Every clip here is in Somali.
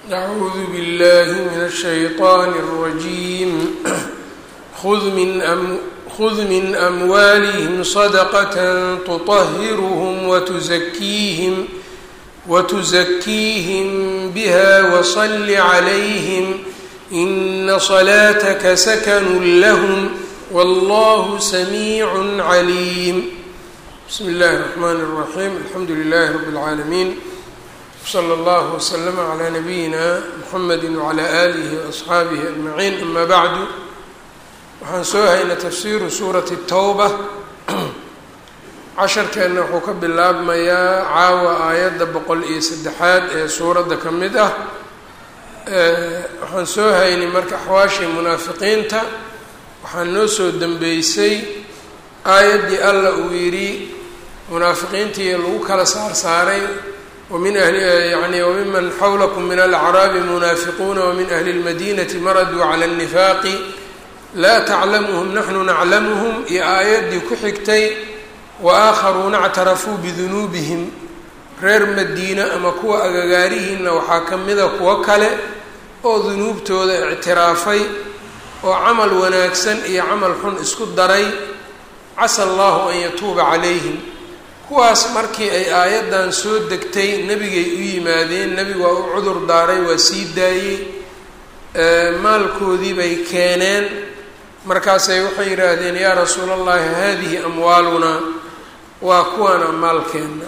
أعوذ بالله من الشيطان الرجيم خذ من, أم خذ من أموالهم صدقة تطهرهم وتزكيهم وتزكيهم بها وصل عليهم إن صلاتك سكن لهم والله سميع عليم بسم الله الرحمن الرحيم الحمد لله رب العالمين slى اllه وslm عlى nabiyina mxamedi وعlى آlih وأصxaabihi أجmaعiin ama bعdu waxaan soo haynay tafsiru suurati الtowba casharkeenna wuxuu ka bilaabmayaa caawa aayadda boqol iyo saddexaad ee suuradda ka mid ah waxaan soo haynay marka axwaashii munaafiqiinta waxaa noo soo dembeysay aayaddii alla uu yidhi munaafiqiintii lagu kala saar saaray wmin ahli yani wmiman xawlakum min alacraabi munaafiquuna wmin ahli اlmadinati maraduu cala اnnifaaqi laa taclamuhum naxnu naclamuhum iyo aayaddii ku xigtay waakharuuna اctarafuu bidunuubihim reer madiina ama kuwa agagaarihiina waxaa ka mida kuwo kale oo dunuubtooda ictiraafay oo camal wanaagsan iyo camal xun isku daray casa allahu an yatuuba calayhim kuwaas markii ay aayaddan soo degtay nebigay u yimaadeen nebigu waa u cudur daaray waa sii daayey maalkoodii bay keeneen markaasay waxay yidhaahdeen yaa rasuula allahi haadihi amwaalunaa waa kuwaana maalkeenna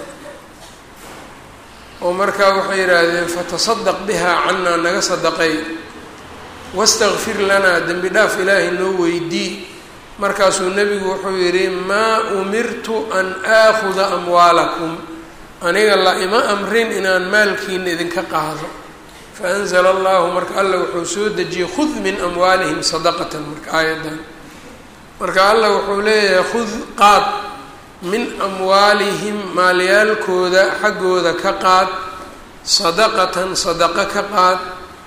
oo markaa waxay yidhaahdeen fatasadaq bihaa cannaa naga sadaqay wastakfir lanaa dembi dhaaf ilaahay noo weydii markaasuu nebigu wuxuu yidhi maa umirtu an aakhuda amwaalakum aniga la ima amrin inaan maalkiina idinka qaado faanzala allahu marka alla wuxuu soo dejiyey khud min amwaalihim sadaqatan marka aayaddan marka alla wuxuu leeyahay khud qaad min amwaalihim maalyaalkooda xaggooda ka qaad sadaqatan sadaqo ka qaad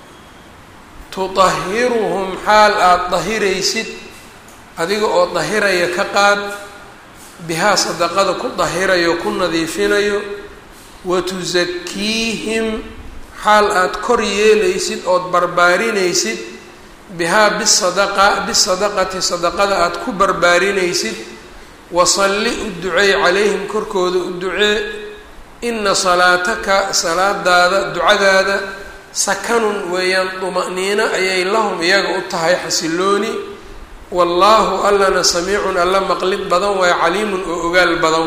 tudahiruhum xaal aada dahiraysid adiga oo dahiraya ka qaad bihaa sadaqada ku dahirayo ku nadiifinayo wa tusakiihim xaal aada kor yeelaysid ood barbaarinaysid bihaa bisadaqa bisadaqati sadaqada aada ku barbaarinaysid wasalli u duceey calayhim korkooda u ducee ina salaataka salaadaada ducadaada sakanun weeyaan duma'niino ayay lahum iyaga u tahay xasilooni wallaahu allana samiicun alla maqlid badan waayo caliimun oo ogaal badan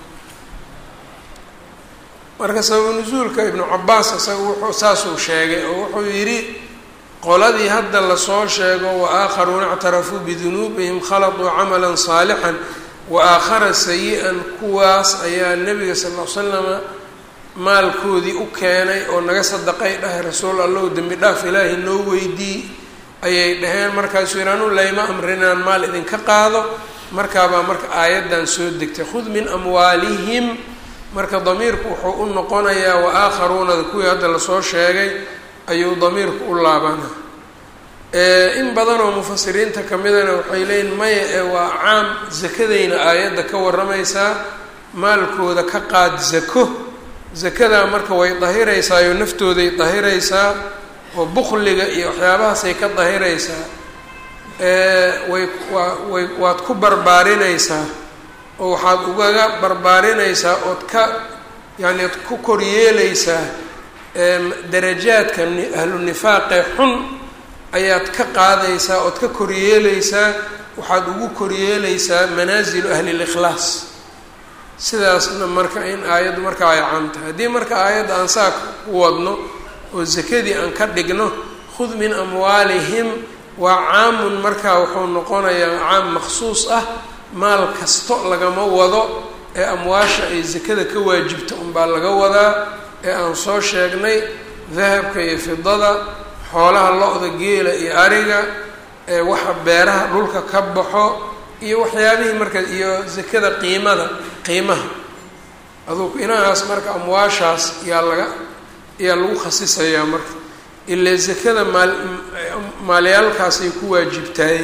marka sabab nusuulka ibnu cabaas isaga wuxuu saasuu sheegay oo wuxuu yidhi qoladii hadda lasoo sheego wa aakharuuna ictarafuu bidunuubihim khaladuu camalan saalixan wa aakhara sayi-an kuwaas ayaa nebiga sal ll ly slama maalkoodii u keenay oo naga sadaqay dhahay rasuul allahu dembi dhaaf ilaahay noo weydii ayay dhaheen markaasuu yidhi anu layma amrin inaan maal idinka qaado markaabaa marka aayaddan soo degtay khud min amwaalihim marka damiirku wuxuu u noqonayaa wa aakharuunada kuwii hadda lasoo sheegay ayuu damiirku u laabana in badanoo mufasiriinta ka midana waxay leeyiin maya ee waa caam sakadayna aayadda ka warramaysaa maalkooda ka qaad zako zakadaa marka way dahiraysaa iyo naftooday dahiraysaa oo bukliga iyo waxyaabahaasay ka dahiraysaa way waa way waad ku barbaarinaysaa oo waxaad ugaga barbaarinaysaa ood ka yacni od ku koryeelaysaa darajaadka ahlu nifaaqee xun ayaad ka qaadaysaa ood ka koryeelaysaa waxaad ugu koryeelaysaa manaasilu ahli likhlaas sidaasna marka in aayaddu marka ay caam tahay haddii marka aayadda aan saa ku wadno oo sakadii aan ka dhigno khud min amwaalihim waa caamun markaa wuxuu noqonayaa caam maksuus ah maal kasto lagama wado ee amwaasha ay sakada ka waajibta unbaa laga wadaa ee aan soo sheegnay dahabka iyo fidada xoolaha lo-da geela iyo ariga ee waxa beeraha dhulka ka baxo iyo waxyaabihii marka iyo sakada qiimada qiimaha aduu inahaas marka amwaashaas yaa laga ayaa lagu khasisayaa marka ilaa sakada maal maalyaalkaasay ku waajibtaay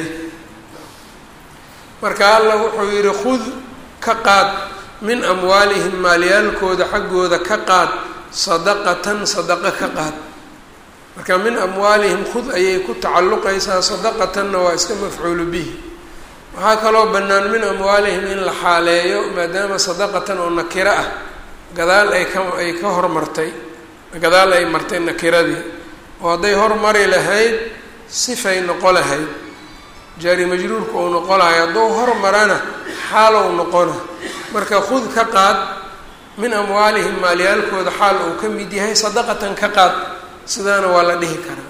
marka alla wuxuu yidhi khud ka qaad min amwaalihim maalyaalkooda xaggooda ka qaad sadaqatan sadaqo ka qaad marka min amwaalihim khud ayay ku tacalluqaysaa sadaqatanna waa iska mafcuulu bihi waxaa kaloo bannaan min amwaalihim in la xaaleeyo maadaama sadaqatan oo nakiro ah gadaal ay ka ay ka hormartay gadaal ay martay nakiradii oo hadday hormari lahayd sifay noqo lahayd jaari majruurka uu noqo lahay hadduu hormarana xaalow noqona marka khud ka qaad min amwaalihim maalyaalkooda xaal uu ka mid yahay sadaqatan ka qaad sidaana waa la dhihi karaa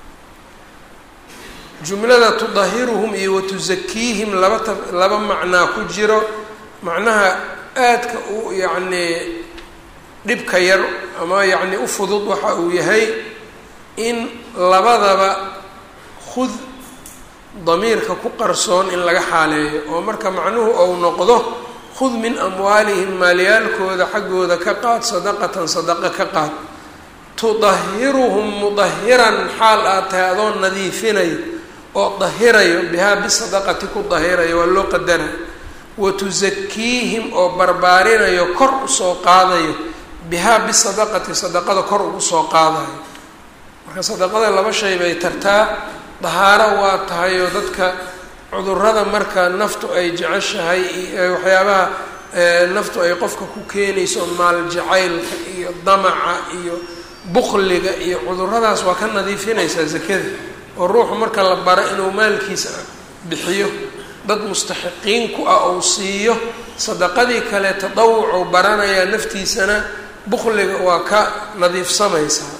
jumlada tudahiruhum iyo watusakiihim laba ta laba macnaa ku jiro macnaha aadka u yacnii dhibka yar ama yacni u fudud waxa uu yahay in labadaba khud damiirka ku qarsoon in laga xaaleeyo oo marka macnuhu ou noqdo khud min amwaalihim maalyaalkooda xaggooda ka qaad sadaqatan sadaqa ka qaad tudahiruhum mudahiran xaal aad tahay adoo nadiifinayo oo dahirayo bihaa bisadaqati ku dahirayo waa loo qadara wa tusakiihim oo barbaarinayo kor usoo qaadayo bihaa bisadaqati sadaqada kor ugu soo qaadayo marka sadaqada laba shay bay tartaa dahaaro waa tahay oo dadka cudurada marka naftu ay jeceshahay waxyaabaha naftu ay qofka ku keenayso maal jacaylka iyo damaca iyo bukliga iyo cuduradaas waa ka nadiifinaysaa zakada oo ruuxu marka la baro inuu maalkiisa bixiyo dad mustaxiqiin ku ah ou siiyo sadaqadii kale tadawucuu baranayaa naftiisana bukliga waa ka nadiifsamaysaa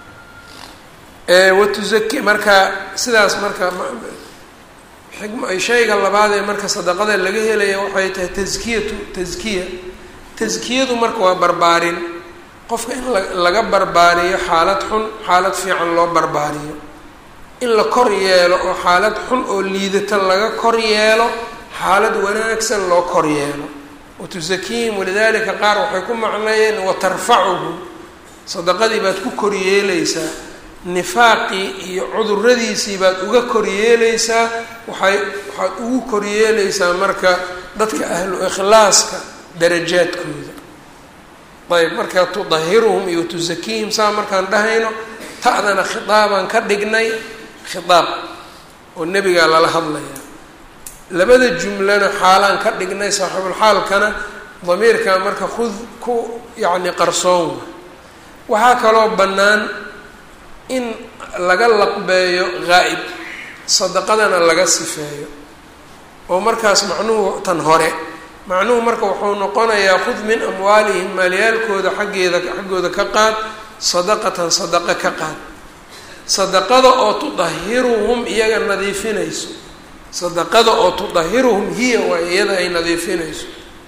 watuzaki marka sidaas marka shayga labaad ee marka sadaqada laga helaya waxay tahay taskiyatu taskiya taskiyadu marka waa barbaarin qofka in laga barbaariyo xaalad xun xaalad fiican loo barbaariyo in la kor yeelo oo xaalad xun oo liidata laga kor yeelo xaalad wanaagsan loo kor yeelo watusakiihim walidalika qaar waxay ku macneeyeen watarfacuhum sadaqadii baad ku koryeelaysaa nifaaqii iyo cuduradiisii baad uga koryeelaysaa waxay waxaad ugu koryeelaysaa marka dadka ahlu ikhlaaska darajaadkooda ayb marka tudahiruhum iyo tusakiihim saa markaan dhahayno ta'dana khitaabaan ka dhignay khitaab oo nebigaa lala hadlayaa labada jumlana xaalaan ka dhignay saaxiibulxaalkana damiirkaa marka khud ku yacni qarsoon waxaa kaloo bannaan in laga laqbeeyo ghaa'ib sadaqadana laga sifeeyo oo markaas macnuhu tan hore macnuhu marka wuxuu noqonayaa khud min amwaalihim maalyaalkooda xaggeeda xaggooda ka qaad sadaqatan sadaqa ka qaad sadaqada oo tudahiruhum iyaga nadiifinayso sadaqada oo tudahiruhum hiya waa iyada ay nadiifinayso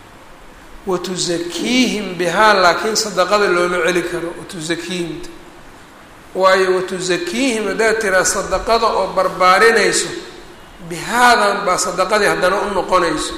wa tusakiihim bihaa laakiin sadaqada looma celi karo watusakiihimta waayo watusakiihim haddaad tiraa sadaqada oo barbaarinayso bihaadan baa sadaqadii haddana u noqonayso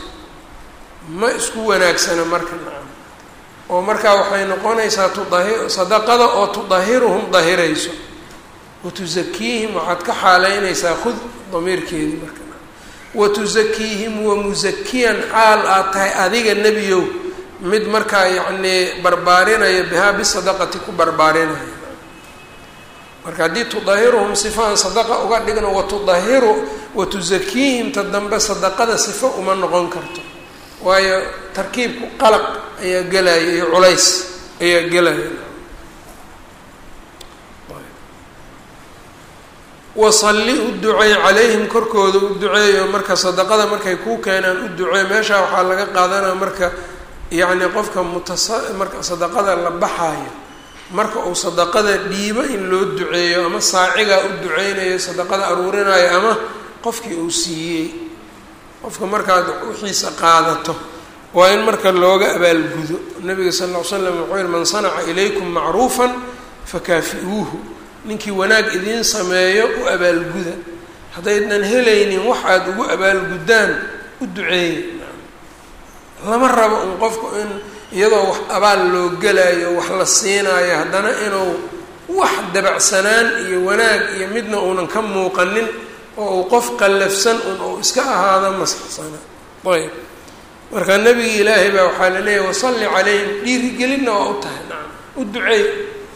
ma isku wanaagsana marka nacam oo markaa waxay noqonaysaa tudahi sadaqada oo tudahiruhum dahirayso watusakiihim waxaad ka xaaleynaysaa khud damiirkeedii marka watusakiihim wamusakiyan xaal aad tahay adiga nebiyow mid markaa yacnii barbaarinaya bihaa bisadaqati ku barbaarinaya marka haddii tudahiruhum sifaan sadaqa uga dhigno watudahiru watusakiihimta dambe sadaqada sifo uma noqon karto waayo tarkiibku qalaq ayaa gelaya iyo culays ayaa gelaya wasalli u duceey calayhim korkooda u duceeyo marka sadaqada markay kuu keenaan u duceey meeshaa waxaa laga qaadanaya marka yacni qofka mutasa marka sadaqada la baxaayo marka uu sadaqada dhiibo in loo duceeyo ama saacigaa u duceynayo sadaqada aruurinayo ama qofkii uu siiyey qofka markaad wixiisa qaadato waa in marka looga abaalgudo nabiga sal ll ly slam wuxuu yihi man sanaca ilaykum macruufan fakaafi-uuhu ninkii wanaag idiin sameeyo u abaalguda haddaydan helaynin wax aada ugu abaalguddaan u duceeya lama rabo un qofku in iyadoo wax abaal loo gelaayo wax la siinaayo haddana inuu wax dabacsanaan iyo wanaag iyo midna uunan ka muuqanin oo uu qof qallafsan un uu iska ahaado masaxsana ayb marka nebigi ilaahay baa waxaa la leeyahy wasalli calayhim dhiirigelinna waa u tahay nacam u duceey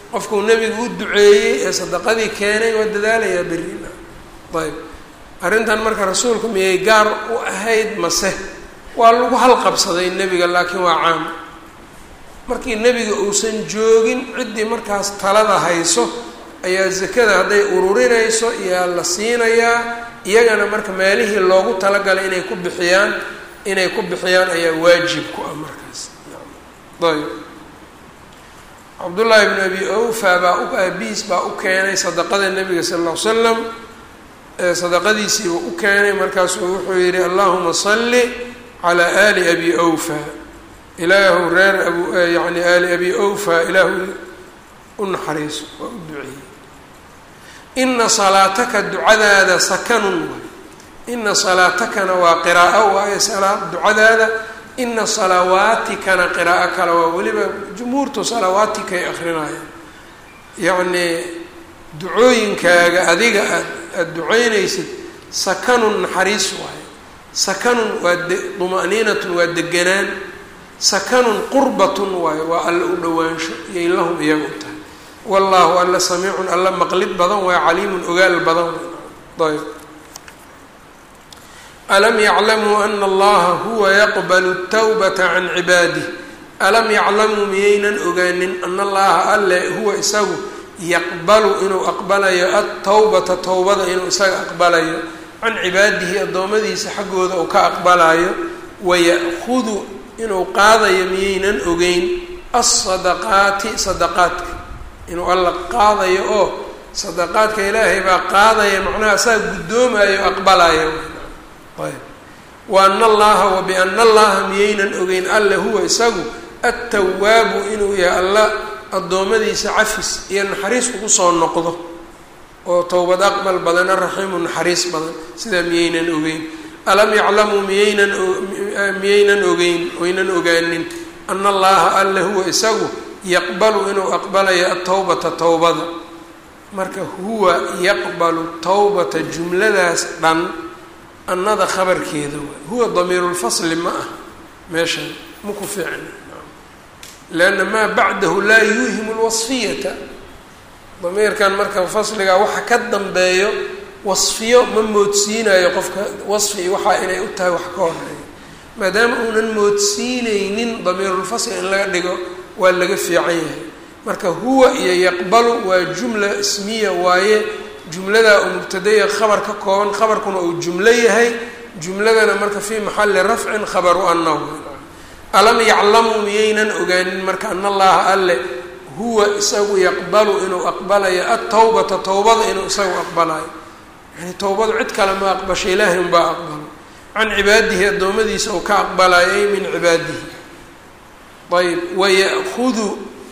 qofkuu nebigu u duceeyey ee sadaqadii keenay waa dadaalayaa berina ayb arrintan marka rasuulku miyay gaar u ahayd mase waa lagu halqabsaday nebiga laakiin waa caam markii nebiga uusan joogin ciddii markaas talada hayso ayaa zakada hadday ururinayso iyaa la siinayaa iyagana marka meelihii loogu talagalay inay ku bixiyaan inay ku bixiyaan ayaa waajib ku ah markaas ayb cabdullaahi bn abi awfa baa u aabihiis baa u keenay sadaqada nebiga sal ll ly slam sadaqadiisiiba u keenay markaasuu wuxuu yihi allahuma salli calaa aali abi awfa ilaahu reer abu yani aali abi awfa ilaahu u naxariiso waa u duceeyey ina salaataka ducadaada sakanun waay ina salaatakana waa qiraa'o waayo salaa ducadaada ina salawaatikana qiraa'o kale waa weliba jumhuurtu salawaatikay akrinayaan yacnii ducooyinkaaga adiga aad aada duceynaysid sakanun naxariis waayo sakanun waa de duma'niinatun waa deganaan sakanun qurbatun waayo waa alla u dhowaansho iyay lahum iyaga u tahay wallaahu alla samiicun alla maqlid badan waa caliimun ogaal badan ayb alam yaclamuu ana allaha huwa yaqbalu tawbata can cibaadih alam yaclamuu miyaynan ogaanin ana allaha alle huwa isagu yaqbalu inuu aqbalayo altawbata towbada inuu isaga aqbalayo can cibaadihi addoommadiisa xaggooda uu ka aqbalayo waya'hudu inuu qaadayo miyaynan ogeyn alsadaqaati sadaqaadka inuu alla qaadayo oo sadaqaadka ilaahay baa qaadaya macnaha saa guddoomayo aqbalaya ayb wa ana allaha wa biana allaha miyaynan ogeyn alle huwa isagu attawaabu inuu yahay alla addoommadiisa cafis iyo naxariis ugu soo noqdo oo towbad aqbal badan araxiimu naxariis badan sidaa miyaynan ogeyn alam yaclamuu miyaynan miyaynan ogeyn oynan ogaanin ana allaha alle huwa isagu yaqbalu inuu aqbalayo atowbata towbada marka huwa yaqbalu towbata jumladaas dhan annada khabarkeeda waay huwa damiirulfasli ma ah meeshan ma ku fiicna lianna maa bacdahu laa yuuhimu lwasfiyata damiirkan marka fasligaa waxa ka dambeeyo wasfiyo ma moodsiinayo qofka wasfi waxaa inay u tahay wax ka horeeyo maadaama uunan moodsiineynin damiirulfasli in laga dhigo waa laga fiican yahay marka huwa iyo yaqbalu waa jumla ismiya waaye jumladaa uu mubtadaya khabar ka kooban khabarkuna uu jumlo yahay jumladana marka fii maxali rafcin khabaru anahu alam yaclamuu miyaynan ogaanin marka ana allaha alle huwa isagu yaqbalu inuu aqbalayo atawbata towbada inuu isagu aqbalayo yani towbadu cid kale ma aqbasho ilaahay unbaa aqbalo can cibaadihi addoommadiisa uu ka aqbalayo ay min cibaadihi ayb waya'hudu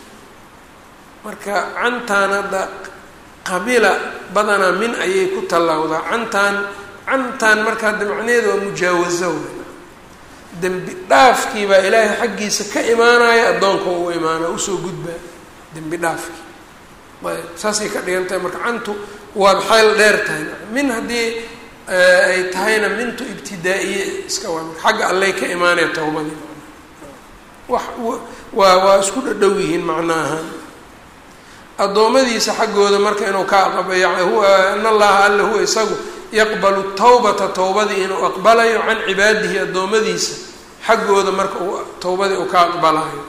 marka cantaan hadda qabila badanaa min ayay ku tallawdaa cantaan cantaan marka hadda macnaheeda waa mujaawazo dembi dhaafkii baa ilaahay xaggiisa ka imaanaya addoonka u imaana usoo gudbaa dembi dhaafkii ayb saasay ka dhigan tahay marka cantu waad xeel dheer tahay min haddii ay tahayna mintu ibtidaa-iye iska waa xagga allay ka imaanaya towbadii wax waa waa isku dhadhow yihiin macno ahaan addoommadiisa xaggooda marka inuu ka aqbaya huwa in allaha alle huwa isagu yaqbalu tawbata towbadii inuu aqbalayo can cibaadihi addoommadiisa xaggooda marka uu towbadii uu ka aqbalayo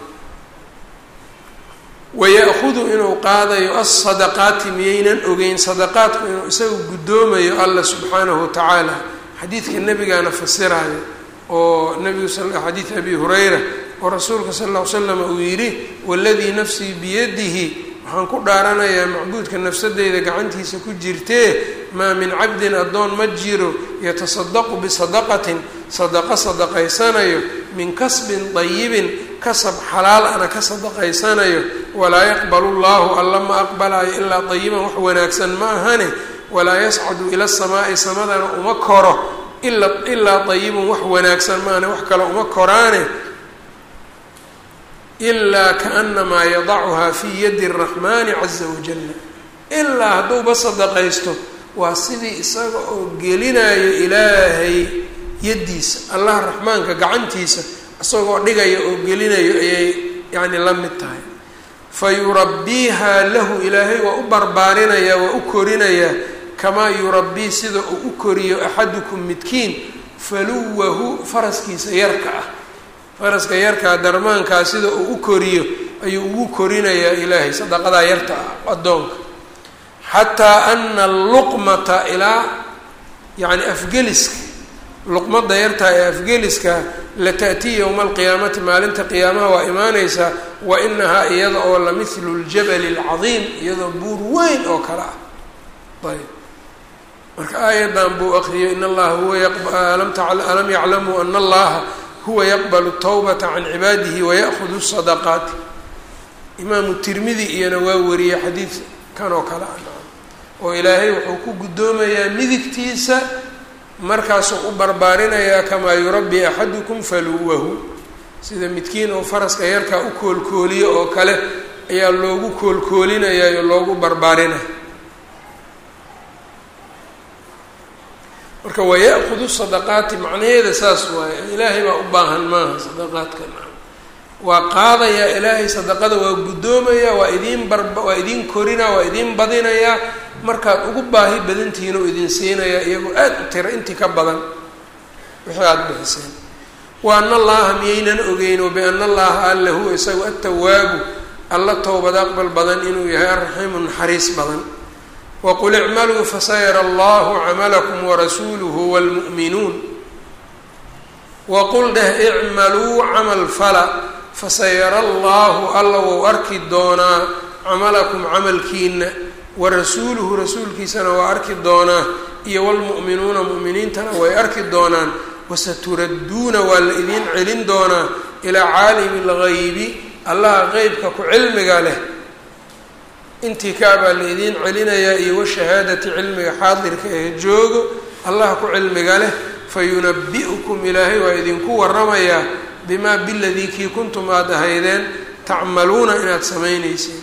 waya'hudu inuu qaadayo alsadaqaati miyaynan ogeyn sadaqaadku inuu isagu guddoomayo alla subxaanahu watacaala xadiidka nebigaana fasirayo oo nabigu xadiid abi hurayra oo rasuulka sal ll ly slam uu yidhi waladii nafsii biyadihi waxaan ku dhaaranayaa macbuudka nafsadeyda gacantiisa ku jirtee maa min cabdin addoon ma jiro yatasadaqu bisadaqatin sadaqo sadaqaysanayo min kasbin dayibin kasab xalaal ana ka sadaqaysanayo walaa yaqbalu llahu alla ma aqbalayo ilaa dayiban wax wanaagsan ma ahane walaa yascadu ila samaa'i samadana uma koro ila ilaa dayibun wax wanaagsan maahane wax kale uma koraane ilaa kaanamaa yadacuhaa fii yadi araxmaani caza wajalla ilaa hadduuba sadaqaysto waa sidii isaga oo gelinayo ilaahay yaddiisa allaha raxmaanka gacantiisa isagoo dhigaya oo gelinayo ayay yacni la mid tahay fa yurabbiihaa lahu ilaahay waa u barbaarinayaa waa u korinayaa kamaa yurabbii sida uu u koriyo axadukum midkiin faluwahu faraskiisa yarka ah faraska yarkaa darmaankaa sida uu u koriyo ayuu ugu korinayaa ilaahay sadaqadaa yarta ah addoonka xataa ana alluqmata ilaa yacni afgeliska luqmada yartaa ee afgeliska lata'tii yowma alqiyaamati maalinta qiyaamaha waa imaaneysaa wa inahaa iyada oo la mithlu ljabali alcadiim iyadoo buur weyn oo kale ah ayb marka aayadan buu akriyay in allaha huwa alam yaclamuu ana allaha huwa yaqbalu tawbata can cibaadihi waya'hudu sadaqaati imaamu tirmidi iyana waa wariyey xadiid kan oo kale ah oo ilaahay wuxuu ku guddoomayaa midigtiisa markaasuu u barbaarinayaa kamaa yurabbi axadukum faluwahu sida midkiin oo faraska yarkaa u koolkooliyo oo kale ayaa loogu koolkoolinayaa oo loogu barbaarinaya marka waya'hudu sadaqaati macnaheeda saas waaye ilaahay baa u baahan maaha sadaqaadka waa qaadayaa ilaahay sadaqada waa guddoomayaa waa idiin barba waa idiin korinaa waa idiin badinayaa markaad ugu baahi badantihiin oo idin siinayaa iyagoo aada u tira intii ka badan wixii aada bixiseen wa ana allaha miyaynan ogeyn o biana allaha alla huwa isagu atawaabu alla towbad aqbal badan inuu yahay arraxiimu naxariis badan waqul icmaluu fasayara allahu camalakum warasuuluhu wlmu'minuun waqul dheh icmaluu camal fala fasayara allahu alla wou arki doonaa camalakum camalkiina warasuuluhu rasuulkiisana waa arki doonaa iyo wlmu'minuuna mu'miniintana way arki doonaan wasaturadduuna waa la idiin celin doonaa ilaa caalimi lgaybi allaha qeybka ku cilmiga leh intii kaabaa la idiin celinayaa iyo washahaadati cilmiga xaadirka ee joogo allaha ku cilmiga leh fayunabi'ukum ilaahay waa idinku waramayaa bimaa biladii kii kuntum aada ahaydeen tacmaluuna inaad samayneyseen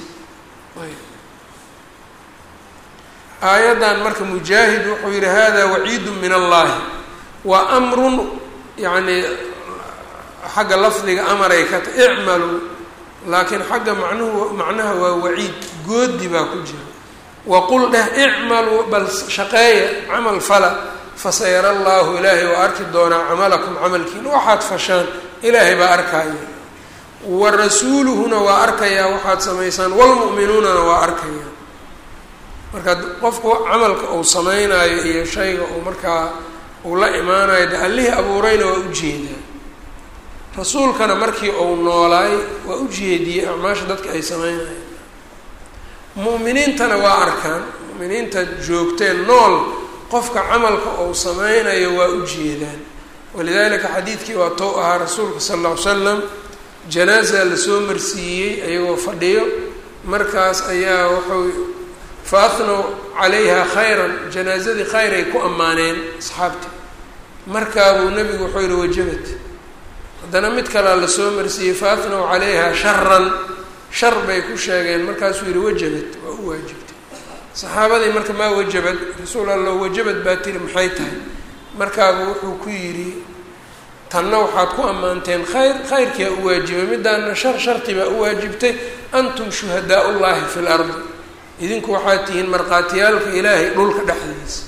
aayaddan marka mujaahid wuxuu yihi hada waciidu min allahi waa amrun yacni xagga lafdiga amaray ka ta icmaluu laakiin xagga macnuhu macnaha waa waciid goodi baa ku jira waqul dheh icmaluu bal shaqeeya camal fala fasayara allahu ilaahay waa arki doonaa camalakum camalkiina waxaad fashaan ilaahay baa arkaya wa rasuuluhuna waa arkayaa waxaad samaysaan wlmu'minuunana waa arkaya marka qofku camalka uu sameynaayo iyo shayga uu markaa uu la imaanayo de allihii abuurayna waa ujeedaa rasuulkana markii uu noolaay waa ujeediyey acmaasha dadka ay sameynayaan mu'miniintana waa arkaan mu'miniinta joogteen nool qofka camalka uu sameynayo waa ujeedaan walidalika xadiidkii waa tow ahaa rasuulka sala alla ly slam janaaza lasoo marsiiyey ayagoo fadhiyo markaas ayaa wuxuu fa ahnow calayha khayran janaazadii khayr ay ku ammaaneen asxaabtii markaabuu nebigu wuxuu yihi wajabat haddana mid kalea lasoo marsiiyey fa ahnow calayha sharan shar bay ku sheegeen markaasuu yihi wajabad waa u waajibtay saxaabadii marka maa wajabad rasuul allah wajabad baa tiri maxay tahay markaabuu wuxuu ku yidhi tanna waxaad ku ammaanteen khayr khayrkiia u waajibay midaana shar sharti baa u waajibtay antum shuhadaa ullaahi fi lardi idinku waxaad tihiin markhaatiyaalka ilaahay dhulka dhexdiisa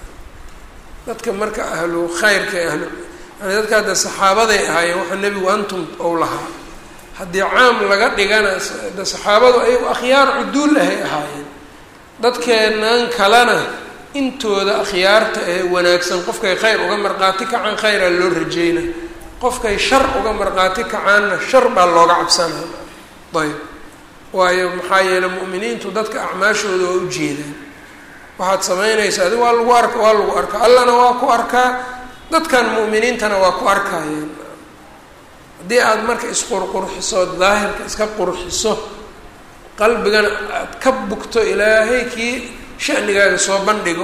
dadka marka ahlu khayrka ee ahlu yani dadka hadda saxaabaday ahaayeen waxaa nebigu antum ou lahaa haddii caam laga dhigana de saxaabadu ayagu akhyaar cuduul ahay ahaayeen dadkeenan kalena intooda akhyaarta ee wanaagsan qofkay khayr uga markhaati kacaan khayraa loo rajeyna qofkay shar uga markhaati kacaanna shar baa looga cabsanaa ayb waayo maxaa yeeley mu'miniintu dadka acmaashooda waa ujeedaan waxaad samaynaysa adi waa lagu arka waa lagu arkaa allana waa ku arkaa dadkan mu'miniintana waa ku arkayaan haddii aada marka isqurqurxiso daahirka iska qurxiso qalbigana aada ka bugto ilaahay kii shanigaaga soo bandhigo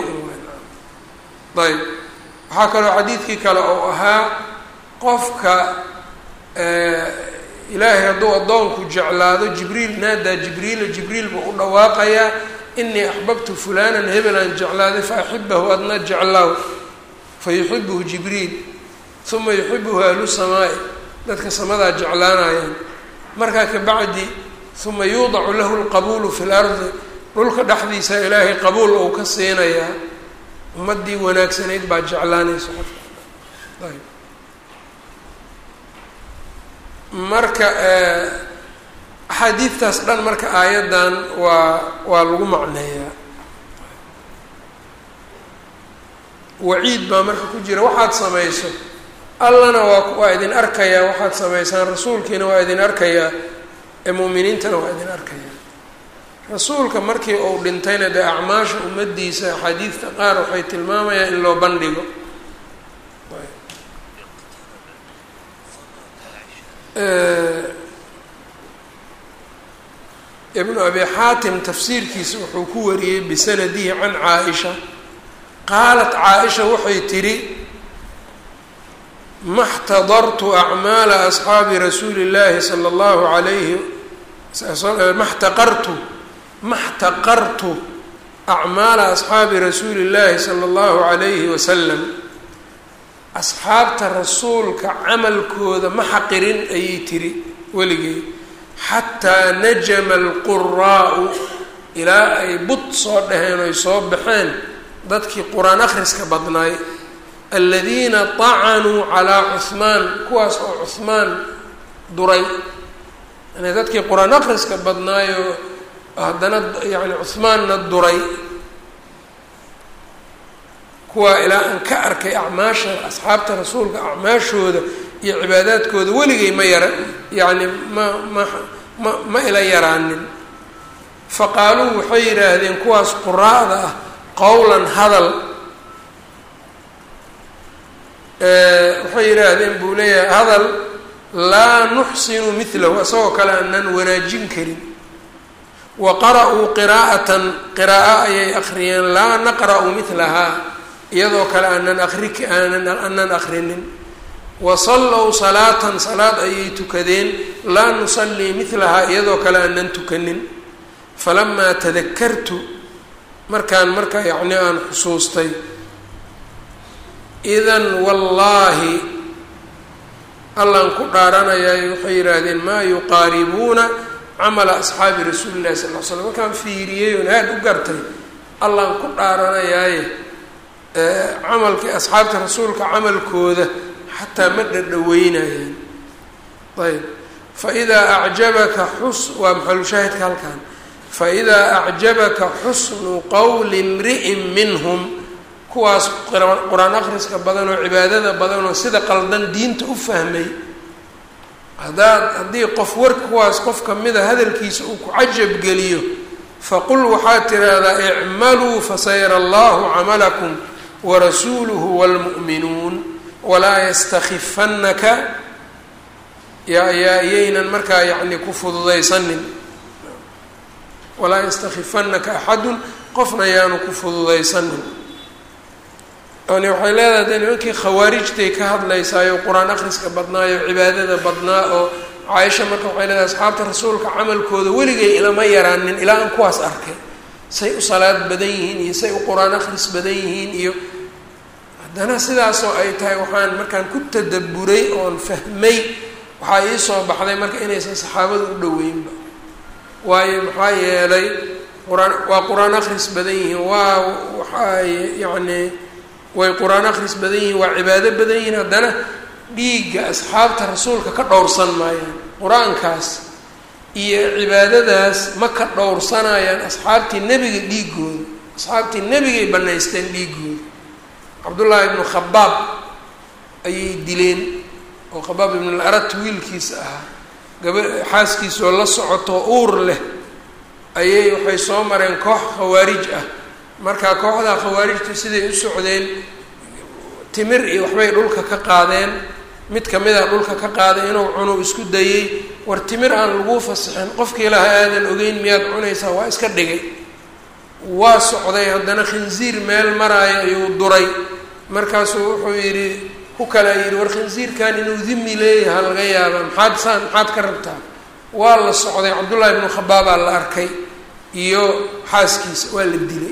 ayb waxaa kaloo xadiidkii kale oo ahaa qofka ilaahay hadduu addoonku jeclaado jibriil naadaa jibriila jibriil buu u dhawaaqayaa inii axbabtu fulanan hebelaan jeclaaday fa axibahu adna jeclaaw fa yuxibuhu jibriil uma yuxibuhu ahlu samaai dadka samadaa jeclaanayaan markaa kabacdi uma yuudacu lahu lqabuulu fi lardi dhulka dhexdiisa ilaahay qabuul ou ka siinayaa ummaddii wanaagsanayd baa jeclaanaysa qofka ayb marka axaadiidtaas dhan marka aayaddan waa waa lagu macneeyaa waciid baa marka ku jira waxaad samayso allana waa waa idin arkayaa waxaad samaysaan rasuulkiina waa idin arkayaa ee mu'miniintana waa idin arkayaa rasuulka markii uu dhintayna dee acmaasha ummaddiisa axaadiidta qaar waxay tilmaamayaan in loo bandhigo ibnu abi xaatim tafsiirkiisa wuxuu ku wariyey bisanadihi can caa-isha qaalat caa-isha waxay tidhi ma xtadartu acmaala asxaabi rasuuli llaahi sala allahu alayhi ma xtaqartu ma xtaqartu acmaala asxaabi rasuuli llaahi sala allahu calayhi wasalam asxaabta rasuulka camalkooda ma xaqirin ayay tiri weligey xataa najama alquraau ilaa ay bud soo dhaheen oy soo baxeen dadkii qur-aan akhriska badnaay aladiina tacanuu calaa cuhmaan kuwaas oo cuhmaan duray yani dadkii qur-aan akhriska badnaayoo haddana yani cuhmaanna duray kuwaa ilaa aan ka arkay acmaasha asxaabta rasuulka acmaashooda iyo cibaadaadkooda weligay ma yara yacni ma ma ma ma ila yaraanin faqaaluu waxay yidhaahdeen kuwaas quraa'da ah qowlan hadal waxay yidhaahdeen buu leeyahay hadal laa nuxsinu milahu isagoo kale aanan wanaajin karin wa qara-uu qiraa'atan qiraa'o ayay akhriyeen laa naqra'u milahaa iyadoo kale aanan akri aanan aanan akrinin wa sallow salaatan salaad ayay tukadeen laa nusallii milahaa iyadoo kale aanan tukanin falamaa tadakartu markaan marka yacni aan xusuustay idan wallaahi allaan ku dhaaranayaay waxay yidhaahdeen maa yuqaaribuuna camala asxaabi rasuuli llahi sal l slam markaan fiiriyey oon aada u gartay allaan ku dhaaranayaaye camalkii asxaabta rasuulka camalkooda xataa ma dhadhaweynayaan ayb faidaa acjabaka xus waa maxalushaahidka halkan faidaa acjabaka xusnu qowli imri'in minhum kuwaas qur-aan akhriska badan oo cibaadada badan oo sida qaldan diinta u fahmay haddaad haddii qof warka kuwaas qof kamida hadalkiisa uu ku cajab geliyo faqul waxaad tiraahdaa icmaluu fasayara allahu camalakum warasuuluhu wاlmu'minuun walaa yastakifannaka yaa yaa iyaynan markaa yacni ku fududaysanin walaa yastakifannaka axadun qofna yaanu ku fududaysanin yani waxay leedahay de nimankii khawaarijtay ka hadlaysaayo qur-aan akhriska badnaayo cibaadada badnaa oo caaisha marka waxay leedahay asxaabta rasuulka camalkooda weligay ilama yaraanin ilaa aan kuwaas arkay say u salaad badan yihiin iyo say u qur-aan akhris badan yihiin iyo haddana sidaasoo ay tahay waxaan markaan ku tadaburay oon fahmay waxaa ii soo baxday marka inaysan saxaabada u dhoweynba waayo maxaa yeelay qur-aan waa qur-aan akhris badan yihiin waa waxaay yacni way qur-aan akhris badan yihiin waa cibaado badan yihiin haddana dhiigga asxaabta rasuulka ka dhowrsan maayaan qur-aankaas iyo cibaadadaas ma ka dhowrsanayaan asxaabtii nebiga dhiigooda asxaabtii nebigay banaysteen dhiigooda cabdullaahi ibnu khabaab ayay dileen oo khabaab ibnu larat wiilkiisa ahaa gaba xaaskiisoo la socotoo uur leh ayay waxay soo mareen koox khawaarij ah markaa kooxdaa khawaarijta siday u socdeen timir iyo waxbay dhulka ka qaadeen mid kamida dhulka ka qaaday inuu cuno isku dayey war timir aan laguu fasixin qofkii laha aadan ogeyn miyaad cunaysaa waa iska dhigay waa socday haddana khinsiir meel maraayo ayuu duray markaasuu wuxuu yidhi ku kalea yidhi war khinsiirkan inuu dimi leeyaha laga yaaba maxaad saan maxaad ka rabtaa waa la socday cabdullaahi ibnu khabaabaa la arkay iyo xaaskiisa waa la dilay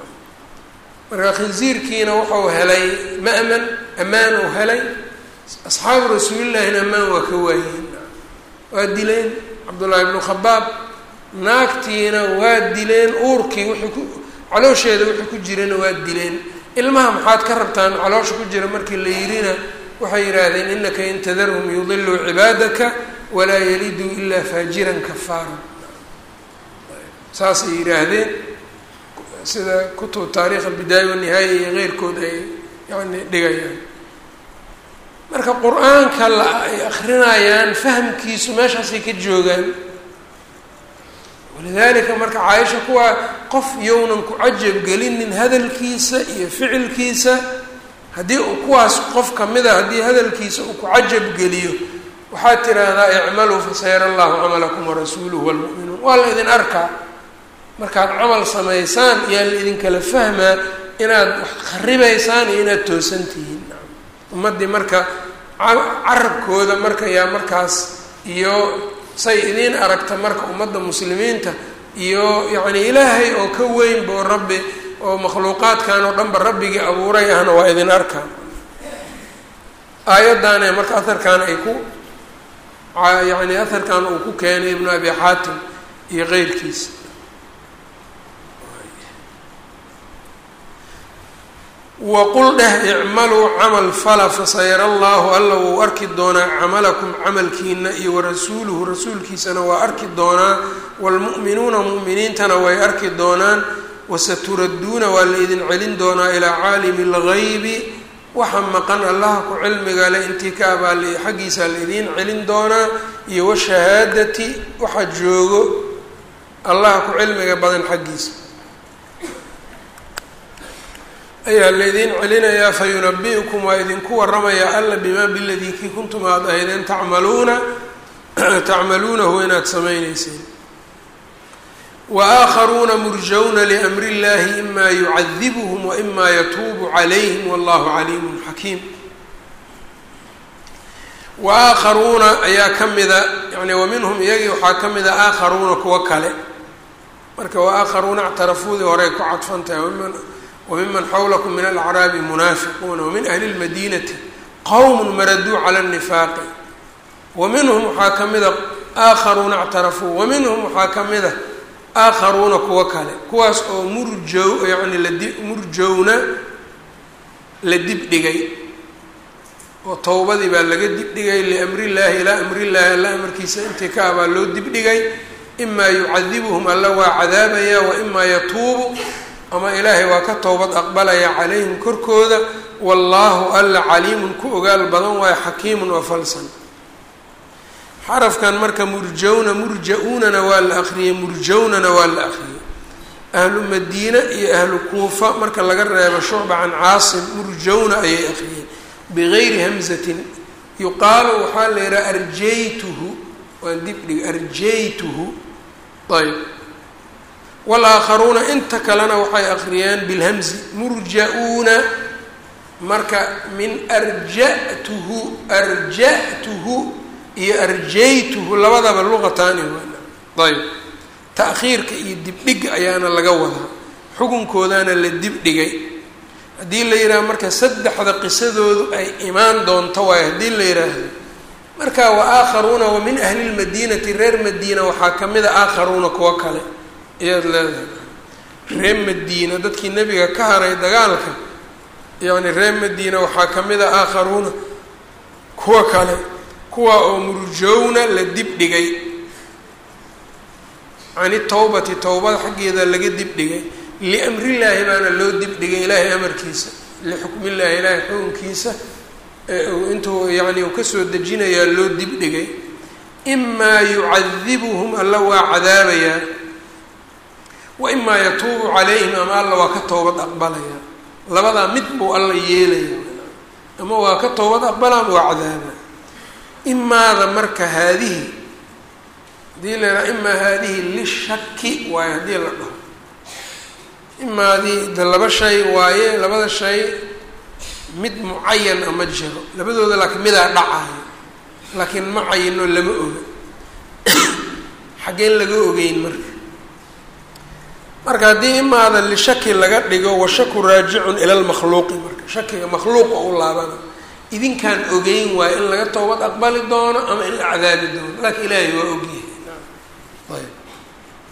marka khinsiirkiina wuxuu helay ma'man ammaan uu helay asxaabu rasuulillaahina ammaan waa ka waayeen waa dileen cabdullaahi ibnu khabaab naagtiina waa dileen uurkii wuxuu ku caloosheeda wuxuu ku jirana waa dileen ilmaha maxaad ka rabtaan caloosha ku jira markii la yidhina waxay yidhaahdeen inaka in tadarhum yudiluu cibaadaka walaa yaliduu ilaa faajiran kafaara saasay yidhaahdeen sida kutub taarikh albidaaya wanihaaya iyo keyrkood ay yani dhigayaan marka qur-aanka la ay akrinayaan fahamkiisu meeshaasay ka joogaan walidaalika marka caaisha kuwaa qof yownan ku cajab gelinin hadalkiisa iyo ficilkiisa haddii uu kuwaas qof kamid a haddii hadalkiisa uu ku cajab geliyo waxaad tiraahdaa icmaluu fasayara allahu camalakum warasuuluhu walmu'minuun waa la idin arkaa markaad camal samaysaan yaa la idinkala fahmaa inaad wax kharibaysaan iyo inaad toosan tihiin ummaddii marka carabkooda marka yaa markaas iyo say idiin aragta marka ummadda muslimiinta iyo yacni ilaahay oo ka weynba oo rabbi oo makhluuqaadkan oo dhanba rabbigii abuuray ahna waa idin arkaan aayaddaane marka aharkan ay ku yacni aharkan uu ku keenay ibnu abi xaatim iyo keyrkiisa waqul dheh icmaluu camal fala fasayara allahu alla wuu arki doonaa camalakum camalkiina iyo warasuuluhu rasuulkiisana waa arki doonaa waalmu'minuuna mu'miniintana way arki doonaan wasaturadduuna waa la idin celin doonaa ilaa caalimi اlgaybi waxa maqan allaha ku cilmiga le intii ka abaali xaggiisa la idiin celin doonaa iyo washahaadati waxa joogo allaha ku cilmiga badan xaggiisa ayaa laydin celinayaa fayunabi-ukum waa idinku waramayaa alla bimaa biladii kii kuntum aada ahaydeen tacmaluuna tacmaluunahu inaad samayneyseen wa aakharuuna murjawna liamri illahi ima yucadibuhum wa ima yatuubu calayhim wallahu caliimun xakiim wa aakharuuna ayaa ka mida yani wa minhum iyagii waxaa ka mida aakharuuna kuwo kale marka wa aakharuuna actarafuudii horey ku cadfantahay wmiman xawlakum min alacraabi munaafiquuna wamin ahli lmadinati qowm maraduu cala nifaaqi wa minhum waxaa ka mida aakharuuna actarafuu wa minhum waxaa ka mida aakharuuna kuwo kale kuwaas oo murjow yani ladi murjowna la dibdhigay oo towbadii baa laga dibdhigay liamri llaahi ilaa amri llaahi alla amarkiisa intii ka abaa loo dibdhigay imaa yucadibuhum alla waa cadaabaya wa imaa yatuubu ama ilaahay waa ka towbad aqbalaya calayhim korkooda wallaahu alla caliimun ku ogaal badan waayo xakiimun oo falsan xarafkan marka murjawna murja-uunana waa la akriyey murjawnana waa la akriyey ahlu madiina iyo ahlu kuufa marka laga reebo shucba can caasim murjawna ayay akriyeen bigayri hamzatin yuqaalu waxaa la yidhaha arjaytuhu waan dibdhig arjaytuhu ayb walaakharuuna inta kalena waxay akriyeen bilhamzi murja-uuna marka min arja'tuhu arja'tuhu iyo arjaytuhu labadaba luqataani waana ayb ta'khiirka iyo dibdhiga ayaana laga wadaa xukunkoodaana la dibdhigay haddii la yidhaha marka saddexda qisadoodu ay imaan doonto waayo haddii la yidhaahdo marka wa aakharuuna wa min ahli lmadiinati reer madiina waxaa ka mid a aakharuuna kuwo kale ayaad leedahay reer madiina dadkii nebiga ka haray dagaalka yacni reer madiina waxaa ka mid a aakharuuna kuwa kale kuwa oo murjowna la dibdhigay cani towbati towbada xaggeeda laga dibdhigay liamrillaahi baana loo dibdhigay ilaahay amarkiisa lixukmillaahi ilaahay xukunkiisa intuu yacni uu kasoo dejinayaa loo dibdhigay imaa yucadibuhum alla waa cadaabayaa wa imaa yatuubu calayhim ama alla waa ka toobad aqbalaya labadaa mid buu alla yeelaya ama waa ka toobad aqbala ama waa cadaaba imaada marka haadihi haddii la yidhaha imaa haadihi lishaki waaye haddii la dhaho imaadii de laba shay waaye labada shay mid mucayan a ma jiro labadooda laakiin midaa dhacayo laakiin ma cayino lama oga xaggeen laga ogeyn marka marka haddii imaada lishaki laga dhigo washaku raajicun ila lmakhluuqi marka shakiga makhluuqa u laabana idinkaan ogeyn waayo in laga toobad aqbali doono ama in la cadaabi doono laakiin ilaahay waa ogyahay ayb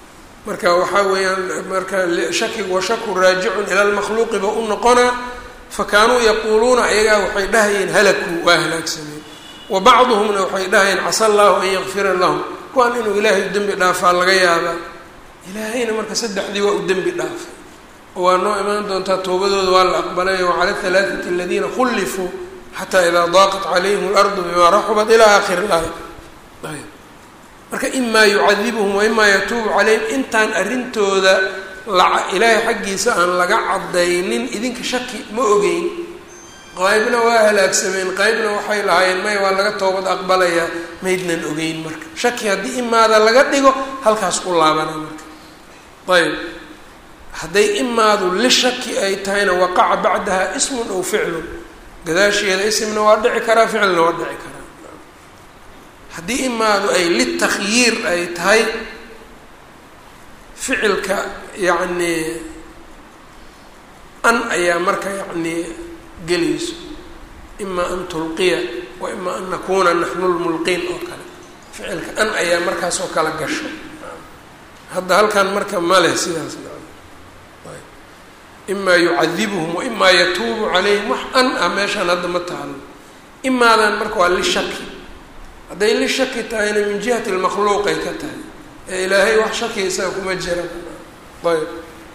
marka waxaa weeyaan marka shakigu washaku raajicun ila lmakhluuqi ba u noqonaa fa kaanuu yaquuluuna ayagaa waxay dhahayeen halakuu waa halaagsameen wa bacduhumna waxay dhahayeen casa allahu an yakfira lahum kuwaan inuu ilaahay dembi dhaafaa laga yaabaa ilaahayna marka saddexdii waa u dembi dhaafay oo waa noo imaan doontaa toobadooda waa la aqbalay wacala halaaثati aladiina khulifuu xataa idaa daaqat calayhim اlardu bima raxubat ilaa aakhiri laaya ayb marka imaa yucadibuhum wa imaa yatuubu calayhim intaan arrintooda ilaahay xaggiisa aan laga cadaynin idinka shaki ma ogeyn qaybna waa halaagsameen qaybna waxay lahaayeen maya waa laga toobad aqbalayaa maydnan ogeyn marka shaki haddii imaada laga dhigo halkaas ku laabana marka ayb hadday imaadu lishaki ay tahayna waqaca bacdaha ismun aw ficlun gadaasheeda ismna waa dhici karaa ficilna waa dhici karaa haddii imaadu ay litakhyiir ay tahay ficilka yacnii an ayaa marka yacnii gelayso imaa an tulqiya wa imaa an nakuuna naxnu lmulqiin oo kale ficilka an ayaa markaas oo kala gasho hadda halkan marka ma leh sidaas imaa yucadibuhum wa imaa yatuubu calayhim wax an ah meeshaan hadda ma taalo imaadan marka waa lishaki hadday lishaki tahayna min jihati lmakhluuqay ka tahay ee ilaahay wax shaki isaga kuma jira ayb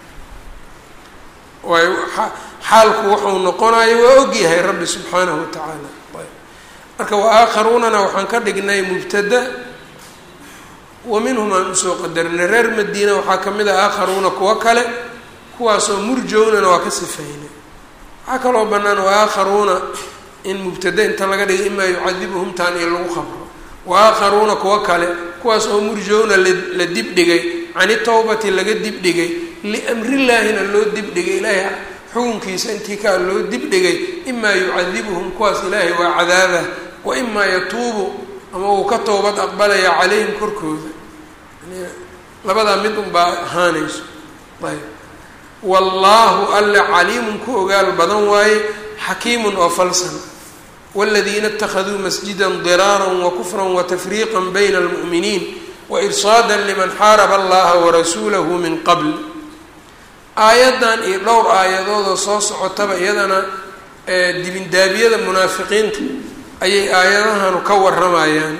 waayo xaalku wuxuu noqonayo waa ogyahay rabbi subxaanahu watacaala ayb marka wa aakharuunana waxaan ka dhignay mubtada wa minhum aan usoo qadarnay reer madiina waxaa kamid ah aakharuuna kuwo kale kuwaasoo murjownana waa ka sifeynay waxaa kaloo bannaan wa aakharuuna in mubtada inta laga dhiga imaa yucadibuhum taan iyo lagu qabro wa aakharuuna kuwo kale kuwaas oo murjowna la dibdhigay cani tawbati laga dibdhigay liamrillaahina loo dibdhigay ilaahay xukunkiisa intii kaa loo dibdhigay imaa yucadibuhum kuwaas ilaahay waa cadaabah wa imaa yatuubu ama uu ka toobad aqbalaya calayhim korkooda labadaa mid unbaa ahaanayso ayb wallaahu alle caliimun ku ogaal badan waaye xakiimun oo falsan wاladiina اtakhaduu masjida diraara wakufra watafriiqa bayna اlmu'miniin wairsaada liman xaaraba allaha warasuulahu min qabl aayaddan iyo dhowr aayadoodoo soo socotaba iyadana dibindaabiyada munaafiqiinta ayay aayadahanu ka waramayaan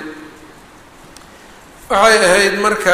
waxay ahayd marka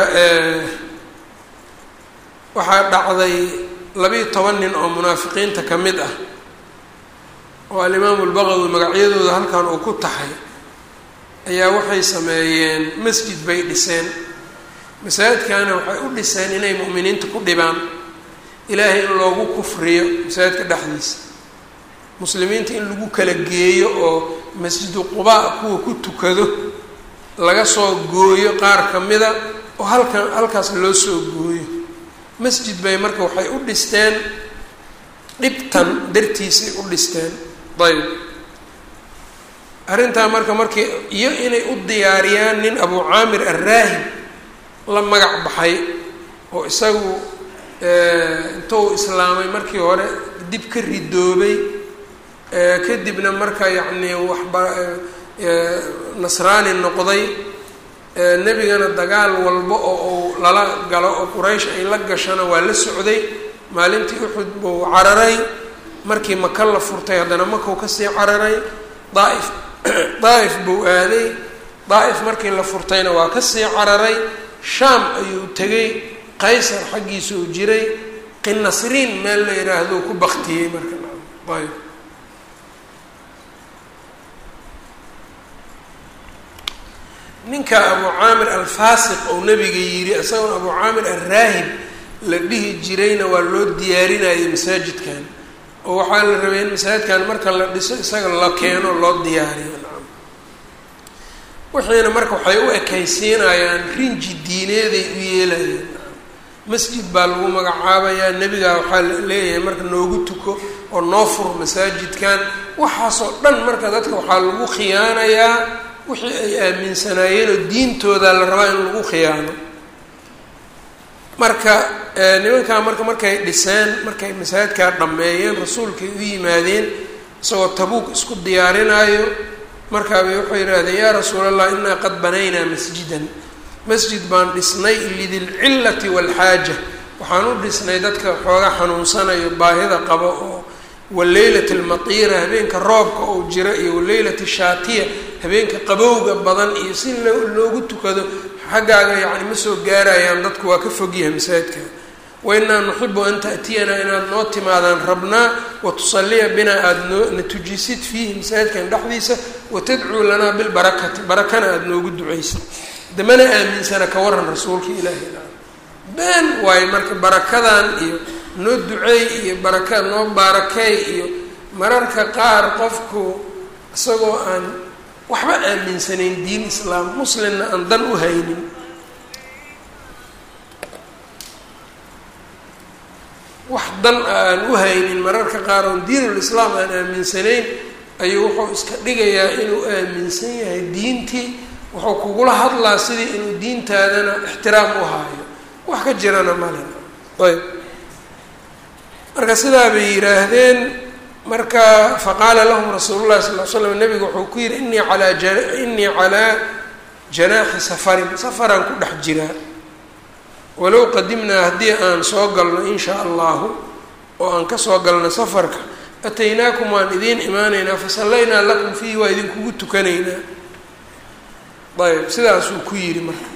waxaa dhacday labiiyo toban nin oo munaafiqiinta ka mid ah oo alimaamu lbaqawi magacyadooda halkan uu ku taxay ayaa waxay sameeyeen masjid bay dhiseen masaajidkana waxay u dhiseen inay mu'miniinta ku dhibaan ilaahay in loogu kufriyo masaajidka dhexdiisa muslimiinta in lagu kala geeyo oo masjidu qubaa kuwa ku tukado laga soo gooyo qaar ka mida oo halkan halkaas loo soo gooyo masjid bay marka waxay u dhisteen dhibtan dartiisay u dhisteen ayb arrintaa marka markii iyo inay u diyaariyaan nin abu caamir arraahib la magac baxay oo isagu intuu islaamay markii hore dib ka ridoobay kadibna marka yacni waxba nasraani noqday nebigana dagaal walba oo uu lala galo oo quraysh ay la gashana waa la socday maalintii uxud buu cararay markii maka la furtay haddana makau kasii cararay daaif daa'if buu aaday daa'if markii la furtayna waa kasii cararay shaam ayuu tegay qaysar xaggiisa uu jiray qinasriin meel la yidhaahdo ku baktiyey marka ayb ninka abu caamir alfaasiq ou nabiga yidhi isagoon abu caamir alraahib la dhihi jirayna waa loo diyaarinayay masaajidkan oo waxaa la rabay in masaajidkan marka la dhiso isaga la keeno loo diyaariyo wixiina marka waxay u ekaysiinayaan rinji diineeday u yeelayeen masjid baa lagu magacaabayaa nebigaa waxaa leeyahay marka noogu tuko oo noo fur masaajidkan waxaasoo dhan marka dadka waxaa lagu khiyaanayaa wixii ay aaminsanaayeen oo diintooda la rabaa in lagu khiyaano marka nimankaa marka markay dhiseen markay masaajidkaa dhammeeyeen rasuulkay u yimaadeen isagoo tabuuk isku diyaarinaayo markaabay wuxuu yidhaahdeen yaa rasuul allah inaa qad banaynaa masjidan masjid baan dhisnay lidilcillati waalxaaja waxaan u dhisnay dadka xooga xanuunsanayo baahida qabo oo waleylati almatiira habeenka roobka oo jira iyo waleylati shaatiya habeenka qabowga badan iyo si loogu tukado xaggaaga yacni ma soo gaarayaan dadku waa ka fogyahay masaajidka wainaa nuxibu an ta'tiyanaa inaad noo timaadaan rabnaa watusaliya binaa aada noo na tujisid fiihi masaajidkan dhexdiisa watadcuu lanaa bilbarakati barakana aada noogu ducaysid damana aaminsana ka waran rasuulka ilaahi been waayo marka barakadan iyo noo duceey iyo baraka noo baarakeey iyo mararka qaar qofku isagoo aan waxba aaminsanayn diin islaam muslimna aan dan u haynin wax dan a aan u haynin mararka qaar oon diinul islaam aan aaminsanayn ayuu wuxuu iska dhigayaa inuu aaminsan yahay diintii wuxuu kugula hadlaa sidii inuu diintaadana ixtiraam u haayo wax ka jirana male ayb marka sidaa bay yidhaahdeen marka faqaala lahum rasuulu llahi sal l slam nabigu wuxuu ku yidhi inii alaa inii calaa janaaxi safarin safaraan ku dhex jiraa walow qadimnaa haddii aan soo galno in shaa allahu oo aan kasoo galno safarka ataynaakum waan idiin imaanaynaa fasallaynaa lakum fiihi waa idinkugu tukanaynaa ayb sidaasuu ku yidhi marka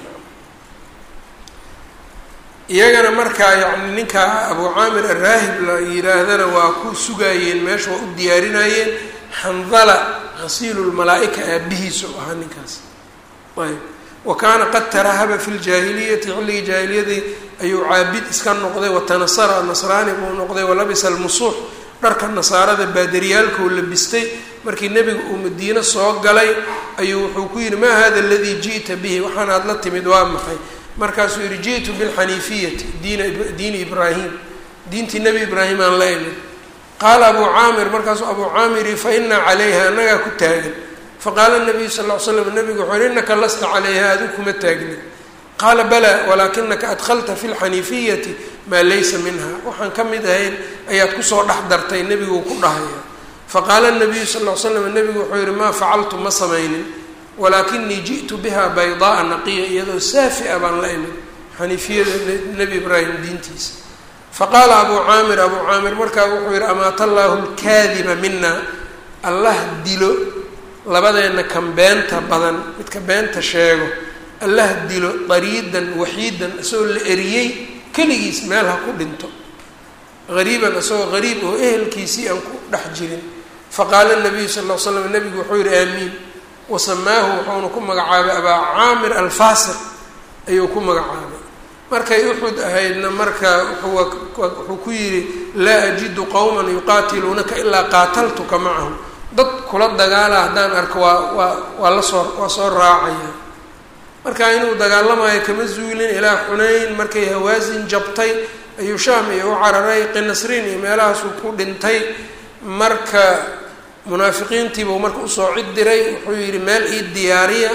iyagana markaa yacni ninka abu caamir araahib la yidhaahdana waa ku sugaayeen meesha waa u diyaarinayeen xandala hasiilu lmalaa-ika aabihiisu ahaa ninkaas ayb wa kaana qad tarahaba fi ljaahiliyati xilligii jaahiliyadii ayuu caabid iska noqday watanasara nasraani buu noqday walabisa almusuux dharka nasaarada baadariyaalkuu labistay markii nebiga uu madiine soo galay ayuu wuxuu ku yidhi maa hada aladii ji'ta bihi waxaan aad la timid waa maxay markaasuu yihi ji'tu bilxaniifiyati diina diini ibraahim diintii nebi ibraahim aan la imid qaala abuu caamir markaasuu abuu caamir yihi fa inaa calayha annagaa ku taagan faqaala nabiyu sal ll ly slam nabigu wuxuu yihi innaka lasta calayha adigu kuma taagnin qaala balaa walaakinaka adkhalta fi lxaniifiyati maa laysa minha waxaan ka mid ahayn ayaad kusoo dhex dartay nebiguu ku dhahaya faqaala nabiyu sal ll ly slam nebigu wuxuu yihi maa facaltu ma samaynin walaakinii ji'tu biha baydaaa naqiya iyadoo saafi a baan la imid xaniifiyada nebi ibraahim diintiisa faqaala abuu caamir abuu caamir markaa wuxuu yihi amaata allaahu lkaadiba mina allah dilo labadeenna kan beenta badan midka beenta sheego allah dilo dariidan waxiidan isagoo la eriyey keligiis meel ha ku dhinto hariiban isagoo hariib oo ehelkiisii aan ku dhex jirin faqaala nabiyu sal ll l slam nabigu wuxuu yihi aamiin wasamaahu wuxuuna ku magacaabay abaa caamir alfaasiq ayuu ku magacaabay markay uxud ahaydna marka wuxuu ku yidhi laa ajidu qowman yuqaatiluunaka ilaa qaataltuka macahum dad kula dagaala haddaan arko waa waa waa la soo waa soo raacaya marka inuu dagaalamayo kama zuulin ilaa xunayn markay hawaasin jabtay ayuu shaam iyo u cararay qinasriin iyo meelahaasuu ku dhintay marka munaafiqiintiibuu marka usoo cid diray wuxuu yidhi meel ii diyaariya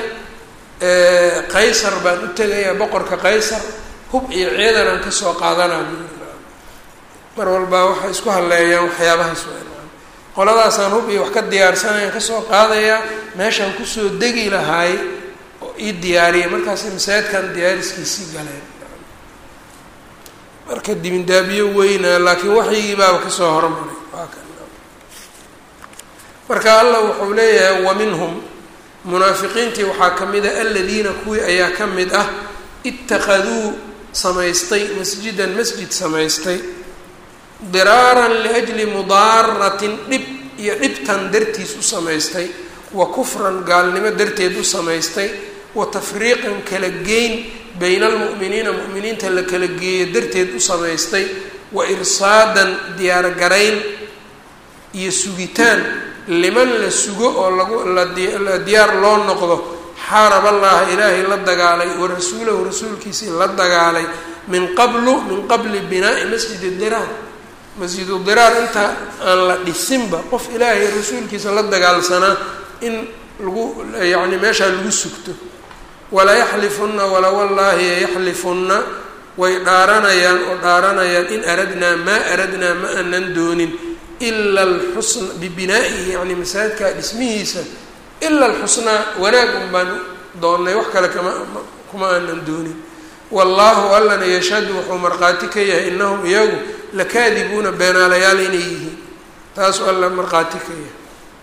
qaysar baan u tegayaa boqorka qaysar hub iyo ciidan aan kasoo qaadanaa mar walba waxay isku halleeyaan waxyaabahaas waa qoladaasaan hub iyo wax ka diyaarsanayaan kasoo qaadayaa meeshaan kusoo degi lahaay oo ii diyaariya markaasay masaajidkan diyaariskiisii galeen marka dibindaabiyo weynaa laakiin waxyigii baaba kasoo hormaray waa kan marka allah wuxuu leeyahay wa minhum munaafiqiintii waxaa ka mid ah aladiina kuwii ayaa ka mid ah ittakhaduu samaystay masjidan masjid samaystay diraaran liajli mudaaratin dhib iyo dhibtan dartiis u samaystay wa kufran gaalnimo darteed u samaystay wa tafriiqan kala geyn bayna almu'miniina mu'miniinta la kala geeyo darteed u samaystay wa irsaadan diyaargarayn iyo sugitaan liman la sugo oo lagu la diyaar loo noqdo xaarab allaha ilaahay la dagaalay wa rasuulahu rasuulkiisii la dagaalay min qablu min qabli binaa'i masjidi diraar masjidu diraar inta aan la dhisinba qof ilaahay rasuulkiisa la dagaalsanaa in lagu yacni meeshaa lagu sugto wala yaxlifunna wala wallaahi yaxlifunna way dhaaranayaan oo dhaaranayaan in aradnaa maa aradnaa ma aanan doonin ila alxusna bibinaa'ihi yacni masaajidka dhismihiisa ila alxusnaa wanaag un baan doonnay wax kale kama kuma aanan doonin wallaahu allana yashhadu wuxuu markhaati ka yahay inahum iyagu lakaadibuuna beenaalayaal inay yihiin taasuu alla markhaati ka yahay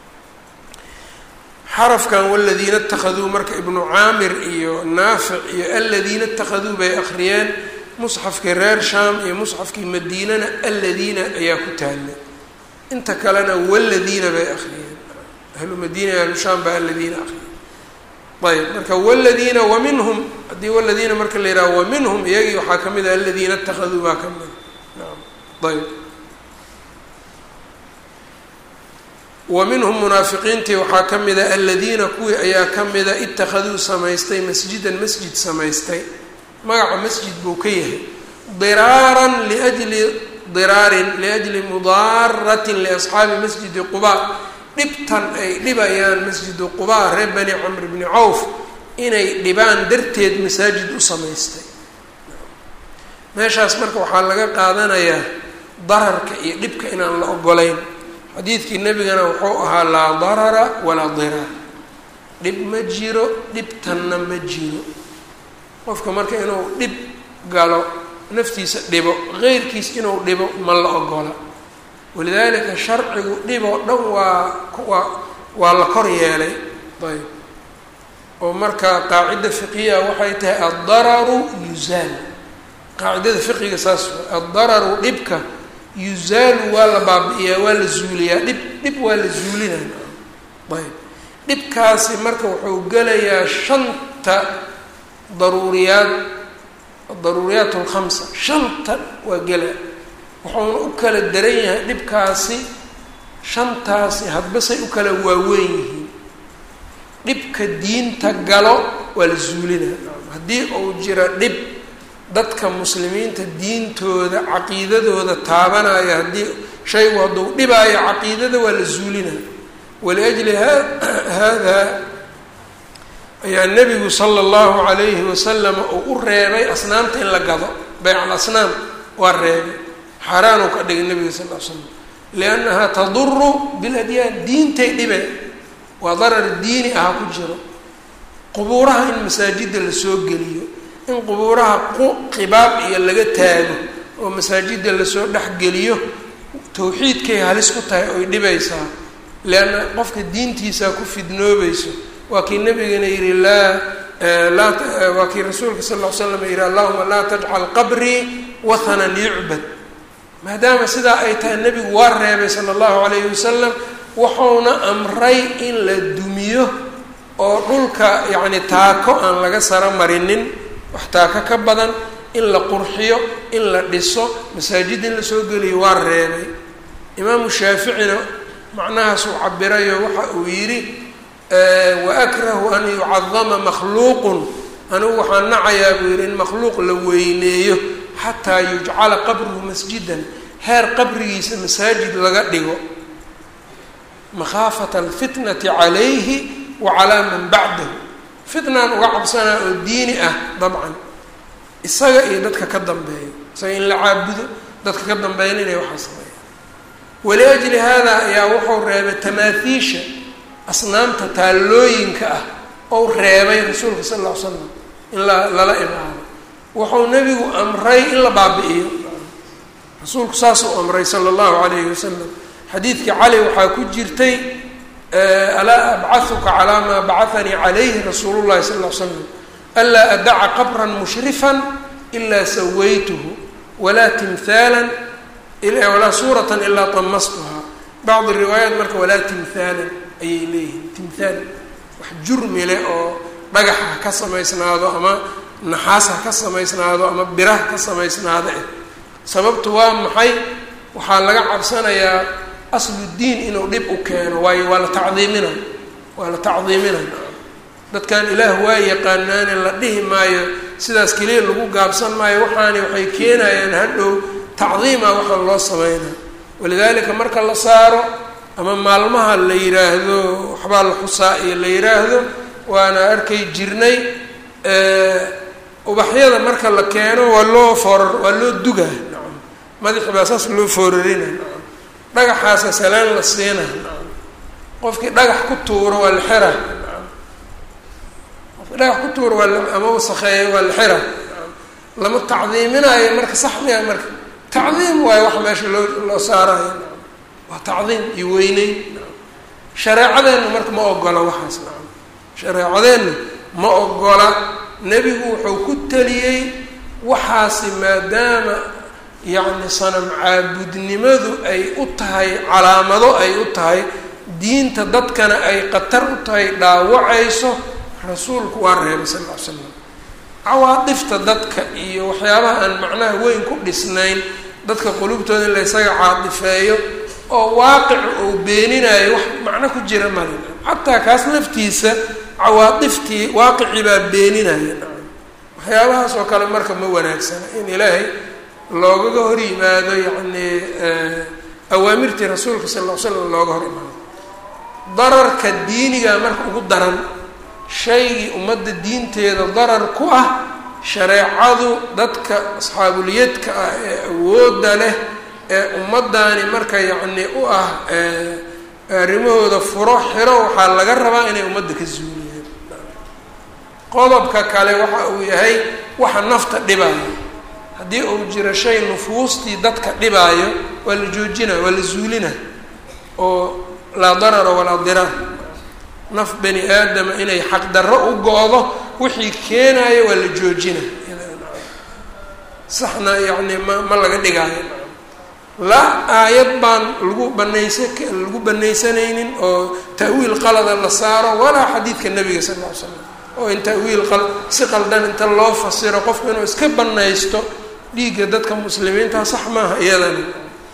xarafkan waladiina اtakhaduu marka ibnu caamir iyo naafic iyo aladiina اtakhaduu bay akhriyeen musxafkii reer shaam iyo musxafkii madiinana aladiina ayaa ku taalla inta kalena waladiina bay akhriyeen ahlu madiina ahlu shaam baa aladiina akhriyeen ayb marka waladiina waminhum haddii waladiina marka la yidhaha waminhum iyagii waxaa ka mid a aladiina اtakhaduu baa ka mida naam ayb wa minhum munaafiqiintii waxaa ka mida aladiina kuwii ayaa ka mida ittakhaduu samaystay masjidan masjid samaystay magaca masjid buu ka yahay diraaran liajli diraarin liajli mudaaratin liasxaabi masjidi qubaa dhibtan ay dhibayaan masjidu qubaa reer bani camr bni cawf inay dhibaan darteed masaajid u samaystay meeshaas marka waxaa laga qaadanayaa dararka iyo dhibka inaan la ogolayn xadiidkii nebigana wuxuu ahaa laa darara walaa diraar dhib ma jiro dhibtanna ma jiro qofka marka inuu dhib galo naftiisa dhibo qeyrkiis inuu dhibo ma la ogola walidaalika sharcigu dhib oo dhan waa waa waa la kor yeelay ayb oo marka qaacida fiqiya waxay tahay addararu yuzaal qaacidada fiqiga saas addararu dhibka yuzaalu waa la baabi-iyaa waa la zuuliyaa dhib dhib waa la zuulinaya ayb dhibkaasi marka wuxuu gelayaa shanta daruuriyaad daruuriyaat alkhamsa shanta waa gela wuxuuna u kala daran yahay dhibkaasi shantaasi hadbasay u kala waaweyn yihiin dhibka diinta galo waa la zuulinaya haddii uu jiro dhib dadka muslimiinta diintooda caqiidadooda taabanaya haddii shaygu hadduu dhibaayo caqiidada waa la zuulinaya waliajli hada ayaa nebigu sala allahu calayhi wasalam uu u reebay asnaamta in la gado bayc alasnaam waa reebay xaaraanuu ka dhigay nebiga sal l slam liannahaa taduru biladyaan diintay dhibe waa darar diini aha ku jiro qubuuraha in masaajidda lasoo geliyo in qubuuraha qibaab iyo laga taago oo masaajidda lasoo dhexgeliyo tawxiidkay halis ku tahay oy dhibaysaa leanna qofka diintiisaa ku fidnoobayso waa kii nabigana yihi laa laa waa kii rasuulka sal ll ly slam yihi allahuma laa tajcal qabrii wathanan yucbad maadaama sidaa ay tahay nebigu waa reebay sala allahu calayhi wasalam wuxuuna amray in la dumiyo oo dhulka yacni taako aan laga saro marinin wax taako ka badan in la qurxiyo in la dhiso masaajid in lasoo geliyo waa reebay imaamu shaaficina macnahaasuu cabirayo waxa uu yidhi wa akrahu an yucadama makhluuqun anigu waxaan nacayaa buu yidhi in makhluuq la weyneeyo xataa yujcala qabruhu masjidan heer qabrigiisa masaajid laga dhigo makhaafata alfitnati calayhi wa calaa man bacdahu fitnaan uga cabsanaa oo diini ah dabcan isaga iyo dadka ka dambeeyo isaga in la caabudo dadka ka dambeeyana inay waxaa sameeyaan waliajli hada ayaa wuxuu reebay tamaahiisha asnaamta taallooyinka ah ou reebay rasuulka sal lla ly slam in la lala imaado wuxuu nebigu amray in la baabi-iyo rasuulku saasuu amray sala allahu calayhi wasalam xadiidkii cali waxaa ku jirtay alaa abcahuka calaa maa bacahanii calayhi rasuulu llahi sal ll ly slam anlaa adaca qabran mushrifan ilaa sawaytuhu walaa timhaalan walaa suuratan ilaa tamastuhaa bacdi riwaayaat marka walaa timhaalan ayay leeyihiin timhaal wax jurmi leh oo dhagax ha ka samaysnaado ama naxaas ha ka samaysnaado ama bira ha ka samaysnaado eh sababtu waa maxay waxaa laga cabsanayaa asludiin inuu dhib u keeno waayo waa la tacdiimina waa la tacdiimina dadkan ilaah waa yaqaanaane la dhihi maayo sidaas keliya lagu gaabsan maayo waxaani waxay keenayaan hadhow tacdiima waxaan loo sameynaa walidaalika marka la saaro ama maalmaha la yiraahdo waxbaa la xusaa iyo la yiraahdo waana arkay jirnay ubaxyada marka la keeno waa loo foorar waa loo dugaa nacam madaxi baa saas loo foorarina nacam dhagaxaasa salaan la siina nacam qofkii dhagax ku tuuro waa la xera nacam qofkii dhagax ku tuur waa ama wasakheeya waa la xira lama tacdiiminaayo marka sax miya marka tacdiim waayo wax meesha loo loo saarayo waa tacdiim iyo weyneyn shareecadeenna marka ma ogola waxaas nacam shareecadeenna ma ogola nebigu wuxuu ku teliyey waxaasi maadaama yacni sanam caabudnimadu ay u tahay calaamado ay u tahay diinta dadkana ay khatar u tahay dhaawacayso rasuulku waa reebay sal ll ly slam cawaadifta dadka iyo waxyaabaha aan macnaha weyn ku dhisnayn dadka qulubtooda in la ysaga caadifeeyo oo waaqic uu beeninayo wax macno ku jira male xataa kaas laftiisa cawaadiftii waaqicii baa beeninaya waxyaabahaas oo kale marka ma wanaagsana in ilaahay loogaga hor yimaado yacni awaamirtii rasuulka sal ll ly slam looga hor imaado dararka diiniga marka ugu daran shaygii ummadda diinteeda darar ku ah shareecadu dadka asxaabulyadka ah ee awoodda leh ee ummaddaani marka yacni u ah arrimahooda furo xiro waxaa laga rabaa inay ummadda ka zuuliyaan qodobka kale waxa uu yahay waxa nafta dhibaayo haddii uu jiro shay nufuustii dadka dhibaayo waa la joojina waa la zuulina oo laa darara walaa diraar naf bani aadama inay xaqdarro u go-do wixii keenaayo waa la joojina saxna yacni ma ma laga dhigaayo la aayad baan lagu banaysa lagu banaysanaynin oo ta'wiil qalada la saaro walaa xadiidka nabiga sal lla ly slam oo in ta'wiil qal si qaldan inta loo fasiro qofku inuu iska banaysto dhiigga dadka muslimiinta sax maaha iyadani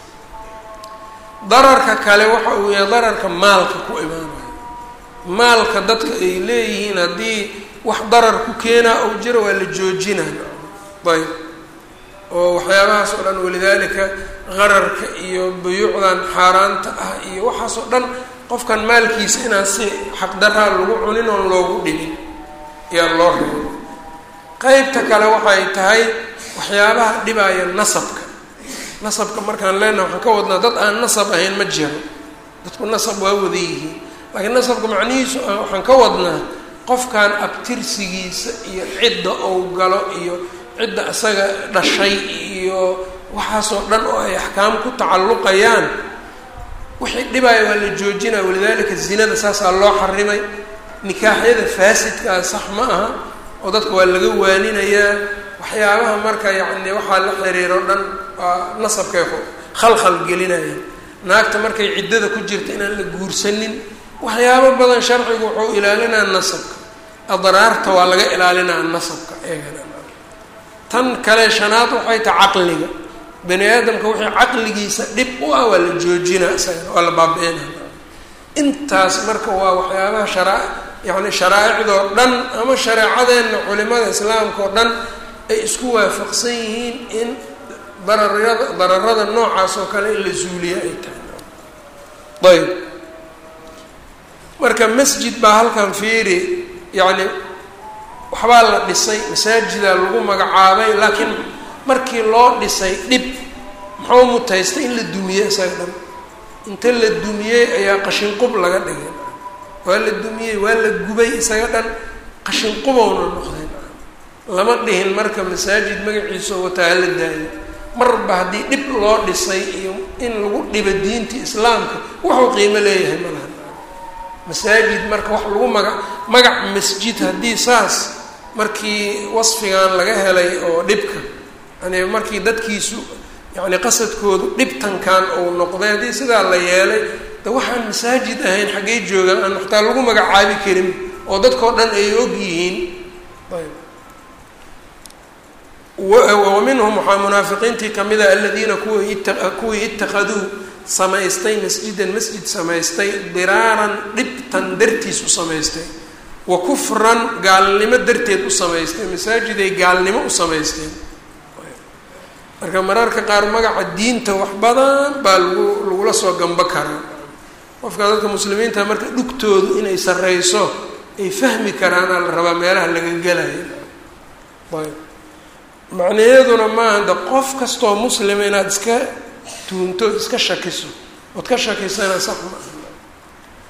dararka kale waxa uu yahay dararka maalka ku imaanayo maalka dadka ay leeyihiin haddii wax darar ku keenaa ou jiro waa la joojinaya ayb oo waxyaabahaas oo dhan walidaalika qararka iyo buyuucdan xaaraanta ah iyo waxaas oo dhan qofkan maalkiisa inaan si xaqdaraa lagu cunin oon loogu dhibin ayaa loo reebo qeybta kale waxay tahay waxyaabaha dhibaya nasabka nasabka markaan leenaha waxaan ka wadnaa dad aan nasab ahayn ma jiro dadku nasab waa wada yihiin laakiin nasabka macnihiisu waxaan ka wadnaa qofkan abtirsigiisa iyo cidda ou galo iyo cidda isaga dhashay iyo waxaasoo dhan oo ay axkaam ku tacalluqayaan wixii dhibaya waa la joojinaya walidaalika zinada saasaa loo xarimay nikaaxyada faasidkaa sax ma aha oo dadka waa laga waaninayaa waxyaabaha marka yacni waxaa la xiriiro dhan waa nasabkay khalkhal gelinaya naagta markay ciddada ku jirta inaan la guursanin waxyaabo badan sharcigu wuxuu ilaalinaa nasabka adraarta waa laga ilaalinaa nasabka eegana tan kale shanaad waxay tahay caqliga bani aadamka wixii caqligiisa dhib u ah waa la joojinaa isagana waa la baabi-inaa intaas marka waa waxyaabaha sharaa yacni sharaaicdoo dhan ama shareecadeenna culimada islaamka oo dhan ay isku waafaqsan yihiin in dararada dararada noocaas oo kale in la zuuliya ay tahay ayb marka masjid baa halkan fiiri yacni waxbaa la dhisay masaajidaa lagu magacaabay laakiin markii loo dhisay dhib muxuu mutaystay in la dumiyey isaga dhan inta la dumiyey ayaa qashinqub laga dhigay waa la dumiyey waa la gubay isaga dhan qashinqubowna noqday lama dhihin marka masaajid magaciisa wataa hala daayo marba haddii dhib loo dhisay iyo in lagu dhibo diinta islaamka wuxuu qiimo leeyahay ma laha masaajid marka wax lagu maga magac masjid haddii saas markii wasfigan laga helay oo dhibka yani markii dadkiisu yani qasadkoodu dhibtankan uu noqday haddii sidaa la yeelay de waxaan masaajid ahayn xaggey joogaan aan waxtaa lagu magacaabi karin oo dadkao dhan ay og yihiin ayb wa minhum waxaa munaafiqiintii kamid a aladiina kuwii kuwii itakaduu samaystay masjidan masjid samaystay diraaran dhibtan dartiis u samaystay wa kufran gaalnimo darteed u samaystay masaajiday gaalnimo u samaysteen marka mararka qaar magaca diinta wax badan baa lagu lagula soo gamba karaa qofka dadka muslimiinta marka dhugtoodu inay sarreyso ay fahmi karaanaa la rabaa meelaha laga gelayo ayb macnaheeduna maaha de qof kastoo muslima inaad iska tuunto iska shakiso ood ka shakisana sax ma aha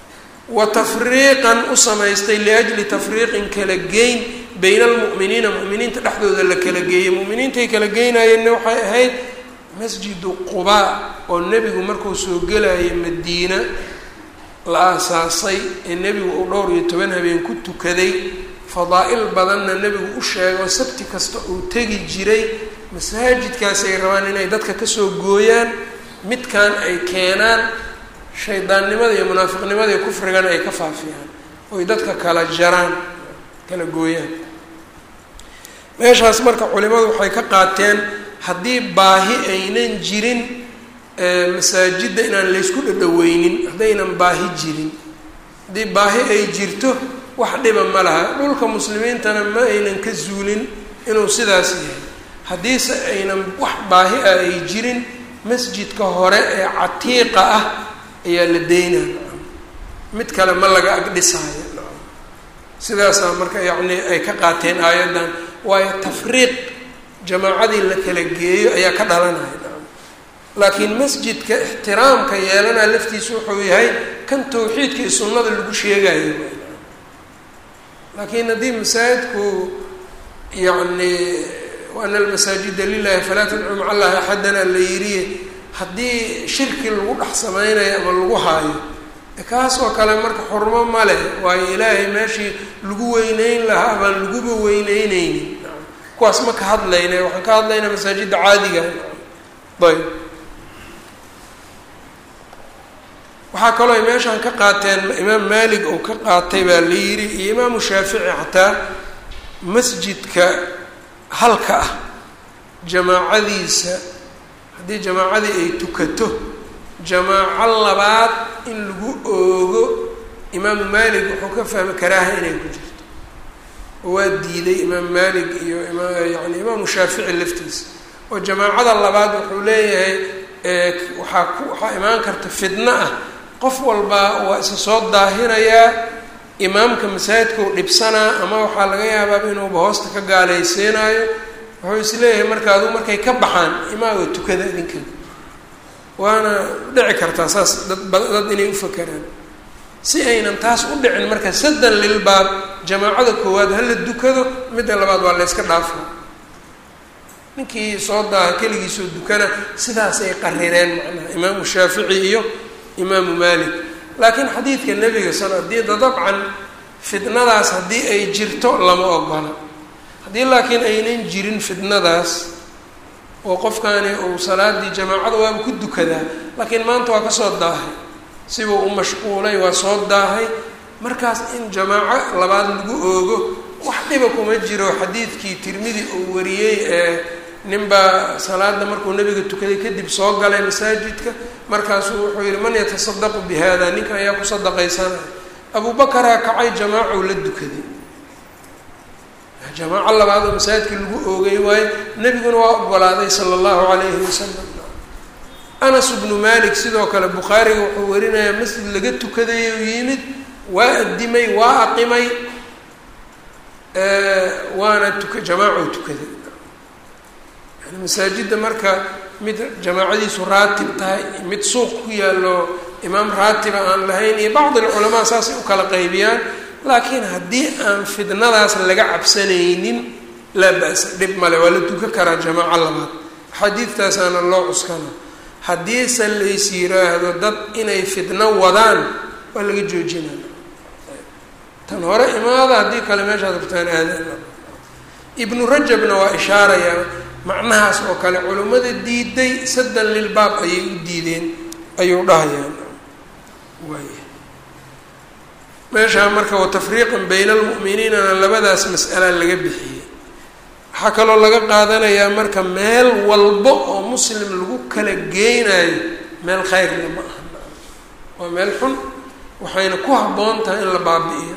wa tafriiqan u samaystay liajli tafriiqin kala geyn bayna almu'miniina mu'miniinta dhexdooda la kala geeyey mu'miniintay kala geynayeenna waxay ahayd masjidu qubaa oo nebigu markuu soo gelayay madiina la aasaasay ee nebigu uu dhowr iyo toban habeen ku tukaday fadaa-il badanna nebigu u sheego sabti kasta uu tegi jiray masaajidkaasi ay rabaan inay dadka kasoo gooyaan midkan ay keenaan shaydaannimada iyo munaafiqnimada iyo kufrigana ay ka faafiyaan oy dadka kala jaraan kala gooyaan meeshaas marka culimadu waxay ka qaateen haddii baahi aynan jirin masaajidda inaan laysku dhadhaweynin haddaynan baahi jirin haddii baahi ay jirto wax dhiba ma laha dhulka muslimiintana ma aynan ka zuulin inuu sidaas yahay haddiise aynan wax baahi ah ay jirin masjidka hore ee catiiqa ah ayaa la deynaa mid kale ma laga agdhisaayo sidaasaa marka yacni ay ka qaateen aayaddan waayo tafriiq jamaacadii la kala geeyo ayaa ka dhalanaya laakiin masjidka ixtiraamka yeelanaa laftiisu wuxuu yahay kan tawxiidka iyo sunnada lagu sheegayo laakiin haddii masaajidku yacni waana almasaajida lilahi falaa tadcuu maca allahi axadana la yiriye haddii shirki lagu dhex sameynayo ama lagu haayo kaas oo kale marka xurmo ma leh waayo ilaahay meeshii lagu weyneyn lahaa baan laguba weyneyneynin kuwaas ma ka hadlayna waxaan ka hadlaynaa masaajidda caadiga ayb waxaa kaloo ay meeshaan ka qaateen imaam maalik oo ka qaatay baa la yidhi iyo imaamu shaafici xataa masjidka halka ah jamaacadiisa haddii jamaacadii ay tukato jamaaco labaad in lagu oogo imaamu maalik wuxuu ka fahmay karaaha inay ku jirto waa diiday imaam maalik iyo yani imaamu shaafici laftiisa oo jamaacada labaad wuxuu leeyahay waxaa ku waxaa imaan karta fidno ah qof walbaa waa isa soo daahinayaa imaamka masaajidkau dhibsanaa ama waxaa laga yaabaa inuuba hoosta ka gaalaysiinayo wuxuu isleeyahay marka aduu markay ka baxaan imaaga tukada idinka waana dhici kartaa saas dad dad inay u fakeraan si aynan taas u dhicin marka saddan lilbaab jamaacada koowaad hala dukado midda labaad waa layska dhaafo ninkii soo daaha keligiisoo dukana sidaas ay qarireen macnaha imaamu shaafici iyo imaamu maalik laakiin xadiidka nebiga sal diida dabcan fitnadaas haddii ay jirto lama ogola haddii laakiin aynan jirin fitnadaas oo qofkani uu salaadii jamaacada waaba ku dukadaa laakiin maanta waa kasoo daahay sibuu u mashquulay waa soo daahay markaas in jamaaco labaad lagu oogo wax dhiba kuma jiro xadiidkii tirmidi uu wariyey ee ninbaa salaada markuu nabiga tukaday kadib soo galay masaajidka markaasuu wuxuu yihi man yatasadaqu bi hada ninka ayaa ku sadaqaysanaya abubakaraa kacay jamaacow la dukaday jamaaco labaad oo masaajidka lagu oogay waayo nebiguna waa ogolaaday sala allahu calayhi wasalam anas bnu malik sidoo kale bukhaariga wuxuu warinayaa masjid laga tukaday u yimid waa addimay waa aqimay waana tuka jamaaco tukaday yani masaajidda marka mid jamaacadiisu raatib tahay mid suuq ku yaallo imaam raatiba aan lahayn iyo bacd alculamaa saasay u kala qaybiyaan laakiin haddii aan fidnadaas laga cabsanaynin laa ba-sa dhib male waa la duka karaa jamaaco labaad xadiidtaasaana loo cuskana haddiise lays yiraahdo dad inay fidno wadaan waa laga joojinaya tan hore imaada haddii kale meeshaad rabtaan aadaan ibnu rajabna waa ishaarayaa macnahaas oo kale culimmada diiday saddan lilbaab ayay u diideen ayuu dhahayaan waay meeshaa marka watafriiqan bayna almu'miniinana labadaas mas'ala laga bixiyey waxaa kaloo laga qaadanayaa marka meel walbo oo muslim lagu kala geynayo meel khayr lama aha waa meel xun waxayna ku habboon tahay in la baabi'iyo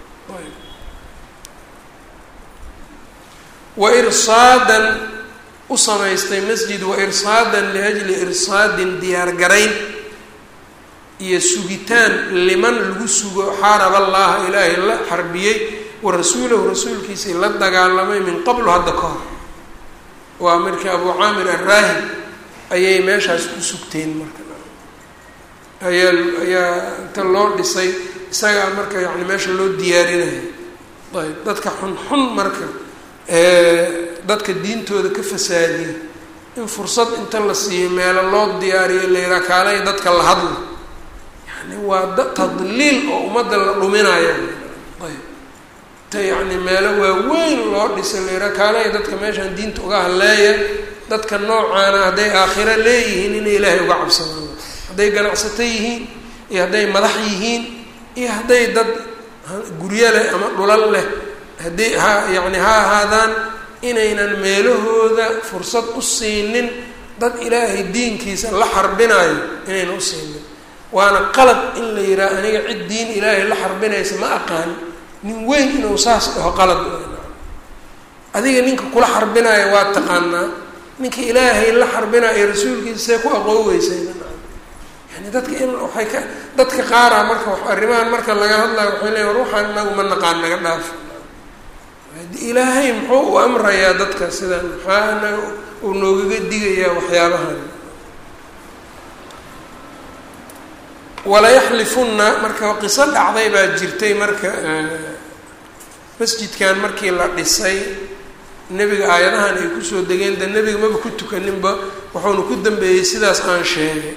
wa irsaadan u samaystay masjid wa irsaadan liajli irsaadin diyaargarayn iyo sugitaan liman lagu sugo xaarab allaha ilaahay la xarbiyey wa rasuulahu rasuulkiisii la dagaalamay min qablu hadda ka hor waa markii abu caamir arraahib ayay meeshaas ku sugteen marka ayaa ayaa inta loo dhisay isagaa marka yani meesha loo diyaarinayo ayb dadka xunxun marka dadka diintooda ka fasaadiya in fursad inta la siiyo meelo loo diyaariyo la yihaa kaalay dadka la hadla yani waa tadliil oo ummadda la dhuminaya ayb ta yacni meelo waaweyn loo dhisay la yihaa kaalay dadka meeshaan diinta uga hadleeya dadka noocaana hadday aakhiro leeyihiin inay ilaahay uga cabsadaan hadday ganacsato yihiin iyo hadday madax yihiin iyo hadday dad guryo leh ama dhulal leh haddii ha yacni ha ahaadaan inaynan meelahooda fursad u siinin dad ilaahay diinkiisa la xarbinayo inaynan u siinin waana qalad in la yidhaha aniga cid diin ilaahay la xarbinaysa ma aqaan nin weyn inuu saas dhaho qalad adiga ninka kula xarbinayo waa taqaanaa ninka ilaahay la xarbinayo rasuulkiisa see ku aqooweysa yani dadka in waay ka dadka qaara marka arrimahan marka laga hadlayo waxay leeya war waxaan inagu ma naqaan naga dhaaf ilaahay muxuu u amrayaa dadka sidan maxaa anaga uu noogaga digayaa waxyaabahan walayaxlifunna marka qiso dhacday baa jirtay marka masjidkan markii la dhisay nebiga aayadahan ay kusoo degeen de nebiga maba ku tukaninba wuxuuna ku dambeeyey sidaas aan sheegay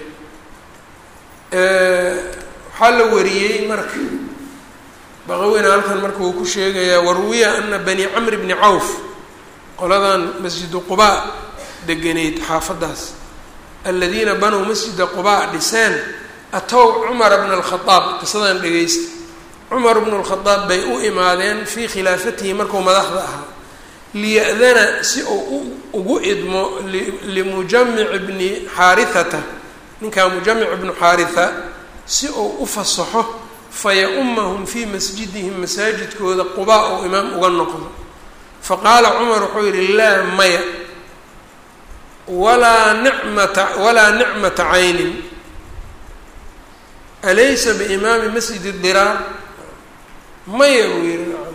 waxaa la wariyey marka baqaweyna halkan marka uu ku sheegayaa waruwiya ana bani camr bni cawf qoladan masjidu qubaa deganeyd xaafadaas aladiina banow masjida qubaa dhiseen atow cumara bna alkhadaab qisadan dhegeysta cumar bnu lkhadaab bay u imaadeen fii khilaafatihi markuu madaxda ahaa liya'dana si uu ugu idmo limujamic bni xaarithata ninkaa mujamic bnu xaaritha si uu u fasaxo faya-umahum fii masjidihim masaajidkooda qubaa oo imaam uga noqdo faqaala cumar wuxuu yihi laa maya walaa nicmata walaa nicmata caynin alaysa biimaami masjidi diraar maya buu yihi nacam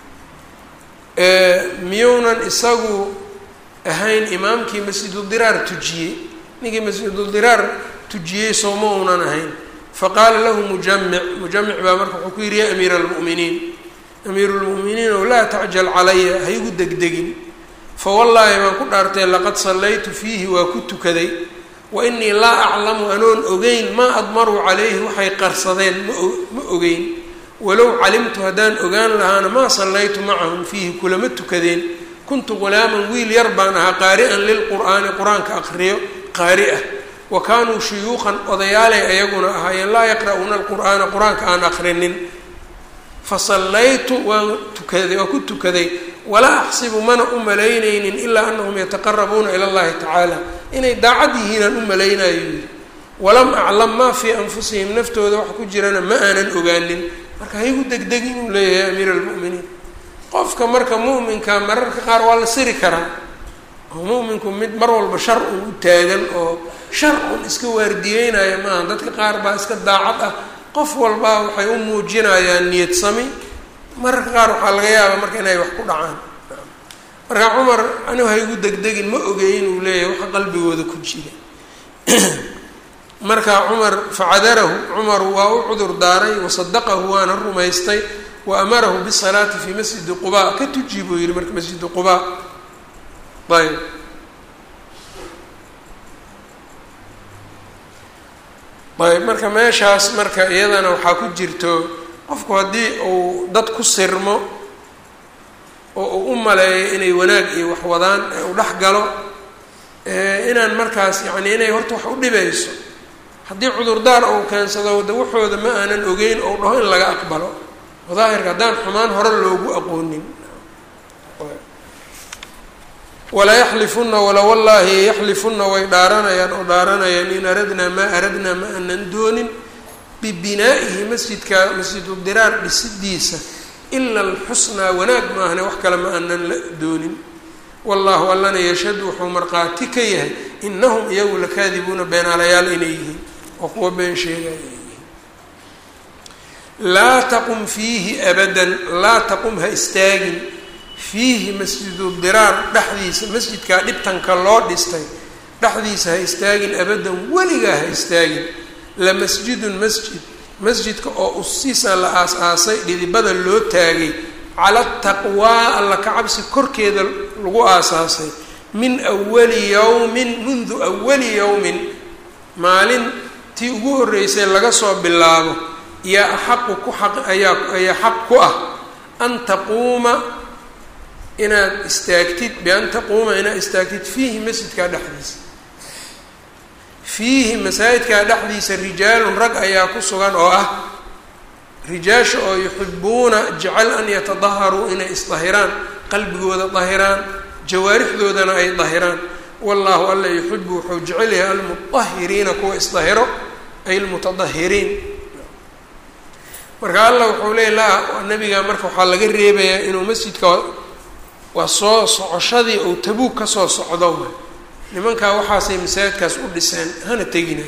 miyuunan isagu ahayn imaamkii masjidudiraar tujiyey ninkii masjidudiraar tujiyey sooma uunan ahayn faqaala lahu mujamic mujamic baa marka wuxuu ku yidhi ya amiira almu'miniin amiiru lmu'miniin ow laa tacjal calaya ha igu degdegin fawallaahi baan ku dhaartay laqad sallaytu fiihi waa ku tukaday wa inii laa aclamu anoon ogeyn maa admaruu calayhi waxay qarsadeen ma ma ogeyn walow calimtu haddaan ogaan lahaana maa sallaytu macahum fiihi kulama tukadeen kuntu ghulaaman wiil yar baan ahaa qaari'an lilqur'aani qur-aanka aqriyo qaari ah wa kaanuu shuyuuqan odayaalay ayaguna ahaayeen laa yaqra'uuna alqur'aana qur-aanka aan aqrinin fa sallaytu waan tukaday waa ku tukaday walaa axsibu mana u malaynaynin ilaa anahum yataqarabuuna ila allahi tacaala inay daacad yihiinaan u malaynayo yidhi walam aclam maa fii anfusihim naftooda wax ku jirana ma aanan ogaanin marka haygu degdeg inuu leeyahay amiir almu'miniin qofka marka mu'minka mararka qaar waa la siri karaa oo mu'minku mid mar walba shar un u taagan oo shar un iska waardiyeynaya maaha dadka qaar baa iska daacad ah qof walbaa waxay u muujinayaan niyad sami mararka qaar waxaa laga yaabaa marka inay wax ku dhacaan marka cumar anigu haygu degdegin ma ogeyn uu leeyahay waxa qalbigooda ku jira marka cumar facadarahu cumar waa u cudur daaray wasadaqahu waana rumaystay wa amarahu bisalaati fii masjidi qubaa ka tuji buu yihi marka masjidi qubaa ayb ayb marka meeshaas marka iyadana waxaa ku jirto qofku haddii uu dad ku sirmo oo uu u maleeyo inay wanaag iyo wax wadaan ee uu dhex galo inaan markaas yacni inay horta wax u dhibayso haddii cudurdaar ou keensado de waxooda ma aanan ogeyn ou dhaho in laga aqbalo daahirka haddaan xumaan hore loogu aqoonin walaa yaxlifunna wala wallaahi yaxlifunna way dhaaranayaan oo dhaaranayaan in aradnaa maa aradnaa ma aanan doonin bibinaa'ihi masjidka masjidudiraar dhisidiisa ila alxusnaa wanaag maahane wax kale ma aanan la doonin wallahu allana yashhadu wuxuu markhaati ka yahay inahum iyagu lakaadibuuna beenaalayaal inay yihiin oo kuwa been sheegaya yihiin laa taqum fiihi abadan laa taqum ha istaagin fiihi masjidu diraar dhexdiisa masjidkaa dhibtanka loo dhistay dhexdiisa ha istaagin abadan weligaa ha istaagin lamasjidun masjid masjidka oo usisa la aas-aasay dhidibada loo taagay cala taqwaa alla ka cabsi korkeeda lagu aasaasay min awali yowmin mundu awali yowmin maalin tii ugu horreysay laga soo bilaabo yaa axaqu ku xaq ayaa ayaa xaq ku ah an taquuma inaad istaagtid bian taquuma inaad istaagtid fiihi masjidkaa dhexdiisa fiihi masaajidkaa dhexdiisa rijaalun rag ayaa ku sugan oo ah rijaasha oo yuxibuuna jecel an yatadaharuu inay isdahiraan qalbigooda dahiraan jawaarixdoodana ay dahiraan wallaahu alla yuxibu wuxuu jecel yahay almudahiriina kuwa isdahiro ay almutadahiriin marka allah wuxuu leeyay laa nabiga marka waxaa laga reebayaa inuu masjidka waa soo socoshadii ou tabuug kasoo socdo nimankaa waxaasay masaajidkaas u dhiseen hana tegina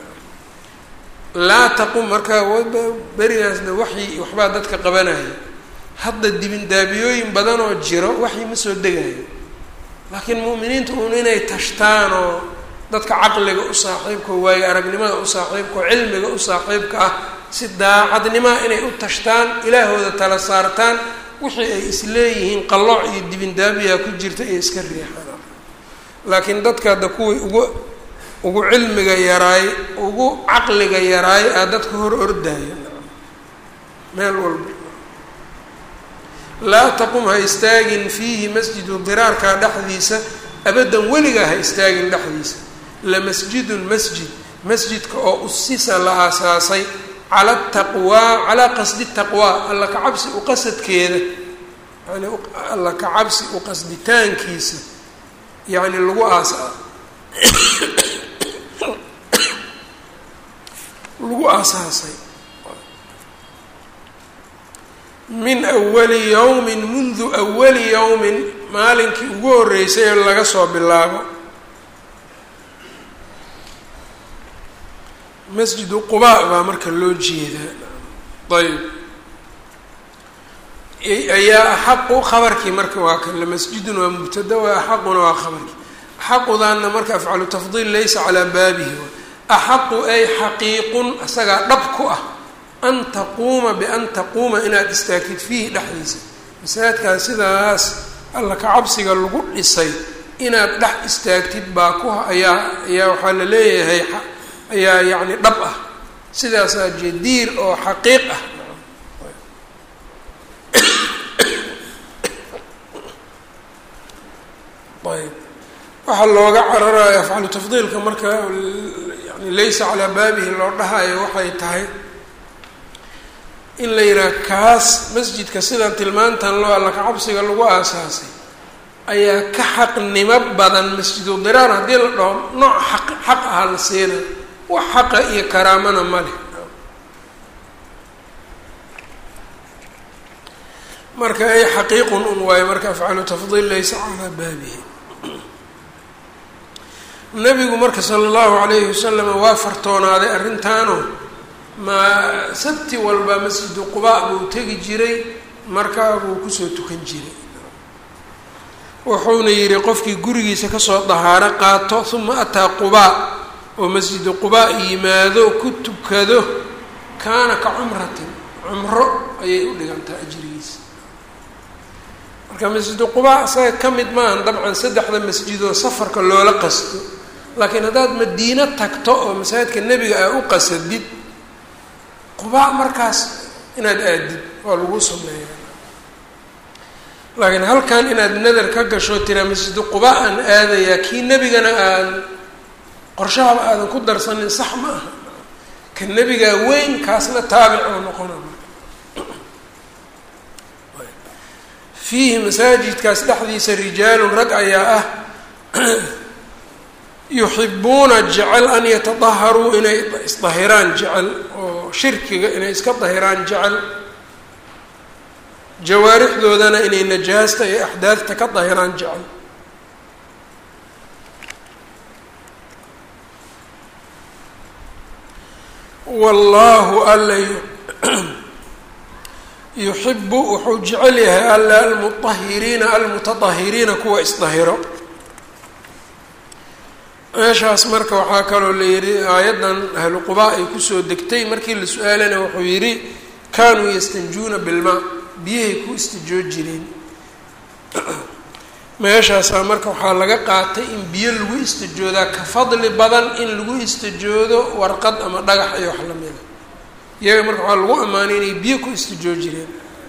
laa taqum marka berigaasna waxyi waxbaa dadka qabanaya hadda dibindaabiyooyin badan oo jiro waxyi ma soo degayo laakiin mu'miniinta uun inay tashtaan oo dadka caqliga u saaxiibka oo waayo aragnimada u saaxiibka oo cilmiga u saaxiibka ah si daacadnimaa inay u tashtaan ilaahooda tala saartaan wixii ay isleeyihiin qallooc iyo dibindaabiyaa ku jirta iyo iska riixaan laakiin dadka hadda kuwii ugu ugu cilmiga yaraay ugu caqliga yaraay aa dadka hor ordaya meel walba laa taqum ha istaagin fiihi masjidu diraarkaa dhexdiisa abadan weligaa ha istaagin dhexdiisa lamasjidun masjid masjidka oo usisa la aasaasay cala taqwaa calaa qasdi taqwaa alla ka cabsi uqasadkeeda yani alla ka cabsi uqasditaankiisa yacni lagu aasa lagu aasaasay min awali yowmin mundu awali yowmin maalinkii ugu horreysay ee laga soo bilaabo masjidu qubaa baa marka loo jeedaa ayb ayaa axaqu khabarkii marka waa kan lamasjidun waa mubtada waa axaquna waa khabarkii axaqudaana marka afcalu tafdiil laysa calaa baabihi axaqu ay xaqiiqun isagaa dhab ku ah an taquuma bian taquuma inaad istaagtid fiihi dhexdiisa masaajidkaas sidaas alla ka cabsiga lagu dhisay inaad dhex istaagtid baa ku ayaa ayaa waxaa la leeyahay ayaa yacni dhab ah sidaasaa jadiir oo xaqiiq ah ayb waxaa looga cararayo afcalu tafdiilka marka yani laysa calaa baabihi loo dhahayo waxay tahay in la yidhaha kaas masjidka sidan tilmaantan loo alla kacabsiga lagu aasaasay ayaa ka xaqnimo badan masjidu diraar haddii la dhaho nooc xaq xaq ahaa la siina wax xaqa iyo karaamana ma leh marka ay xaqiiqun un waayo marka afcalu tafdiil laysa calaa baabihi nabigu marka sala allahu calayhi wasalam waa fartoonaaday arrintaano ma sabti walba masjidu qubaa buu tegi jiray markaa buu kusoo tukan jiray wuxuuna yidhi qofkii gurigiisa kasoo dahaaro qaato uma ataa qubaa oo masjidu qubaa yimaado ku tukado kaana ka cumratin cumro ayay u dhigantaa ajrigiisa marka masjidu qubaa isaga ka mid maahan dabcan saddexda masjidoo safarka loola qasto laakiin haddaad madiino tagto oo masaajidka nebiga aa u qasadid qubaa markaas inaad aadid waa lagu sameeyaa laakiin halkan inaad nadar ka gasho tiraa masjidu qubaa aan aadayaa kii nebigana aan qorshahaba aadan ku darsanin sax ma aha ka nebigaa weyn kaasna taabic oo noqona fiihi masaajidkaas dhexdiisa rijaalun rag ayaa ah yuxibuuna jecel an yatadaharuu inay isdahiraan jecel oo shirkiga inay iska dahiraan jecel jawaarixdoodana inay najaasta iyo axdaadta ka dahiraan jecel wallaahu alla yuxibu wuxuu jecel yahay alla almuahiriina almutadahiriina kuwa isdahiro meeshaas marka waxaa kaloo la yidhi aayaddan ahlu qubaa ay kusoo degtay markii la su-aalana wuxuu yidhi kaanuu yastanjuuna bilmaa biyahay ku istijoo jireen meeshaasaa marka waxaa laga qaatay in biyo lagu istijoodaa ka fadli badan in lagu istijoodo warqad ama dhagax iyo wax lamida iyaga marka waxaa lagu ammaanay inay biyo ku istijoo jireen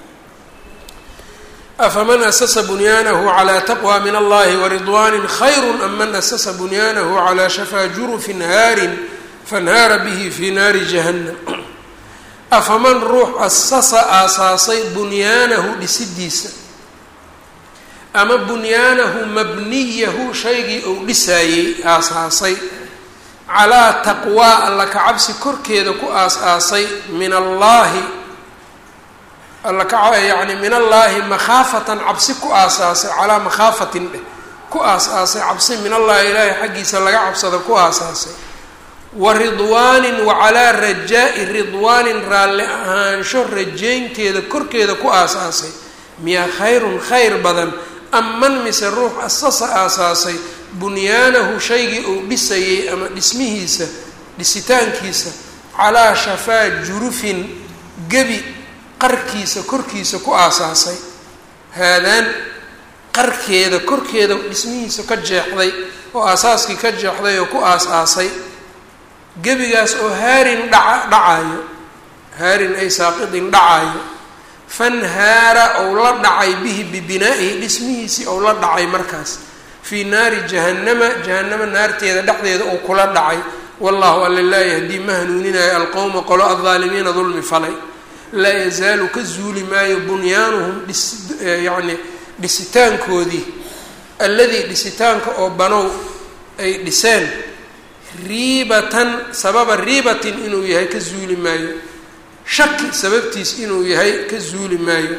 afaman asasa bunyaanahu calaa taqwa min allahi waridwaani khayru am man asasa bunyaanahu calaa shafaa jurufin haarin fanhaara bihi fi naari jahannam afaman ruux asasa aasaasay bunyaanahu dhisidiisa ama bunyaanahu mabniyahu shaygii uu dhisaayey aasaasay calaa taqwaa alla ka cabsi korkeeda ku aas-aasay min allaahi alla ka yacni min allaahi makhaafatan cabsi ku aasaasay calaa makhaafatin dheh ku aas-aasay cabsi min allahi ilaahay xaggiisa laga cabsada ku aasaasay wa ridwaanin wa calaa rajaa-i ridwaanin raalli ahaansho rajaynteeda korkeeda ku aas-aasay miyaa khayrun khayr badan aman mise ruux asasa aasaasay bunyaanahu shaygii uu dhisayey ama dhismihiisa dhisitaankiisa calaa shafaa jurufin gebi qarkiisa korkiisa ku aasaasay haadaan qarkeeda korkeeda dhismihiisa ka jeexday oo aasaaskii ka jeexday oo ku aas-aasay gebigaas oo haarin dhaca dhacayo haarin ay saaqidin dhacayo fanhaara ou la dhacay bihi bibinaa'ihi dhismihiisii ou la dhacay markaas fii naari jahannama jahannama naarteeda dhexdeeda uu kula dhacay wallahu alla laa yahdii ma hanuuninayo alqowma qolo aldaalimiina dulmi falay laa yazaalu ka zuuli maayo bunyaanuhum dhis yacni dhisitaankoodii alladii dhisitaanka oo banow ay dhiseen riibatan sababa riibatin inuu yahay ka zuuli maayo shaki sababtiis inuu yahay ka zuuli maayo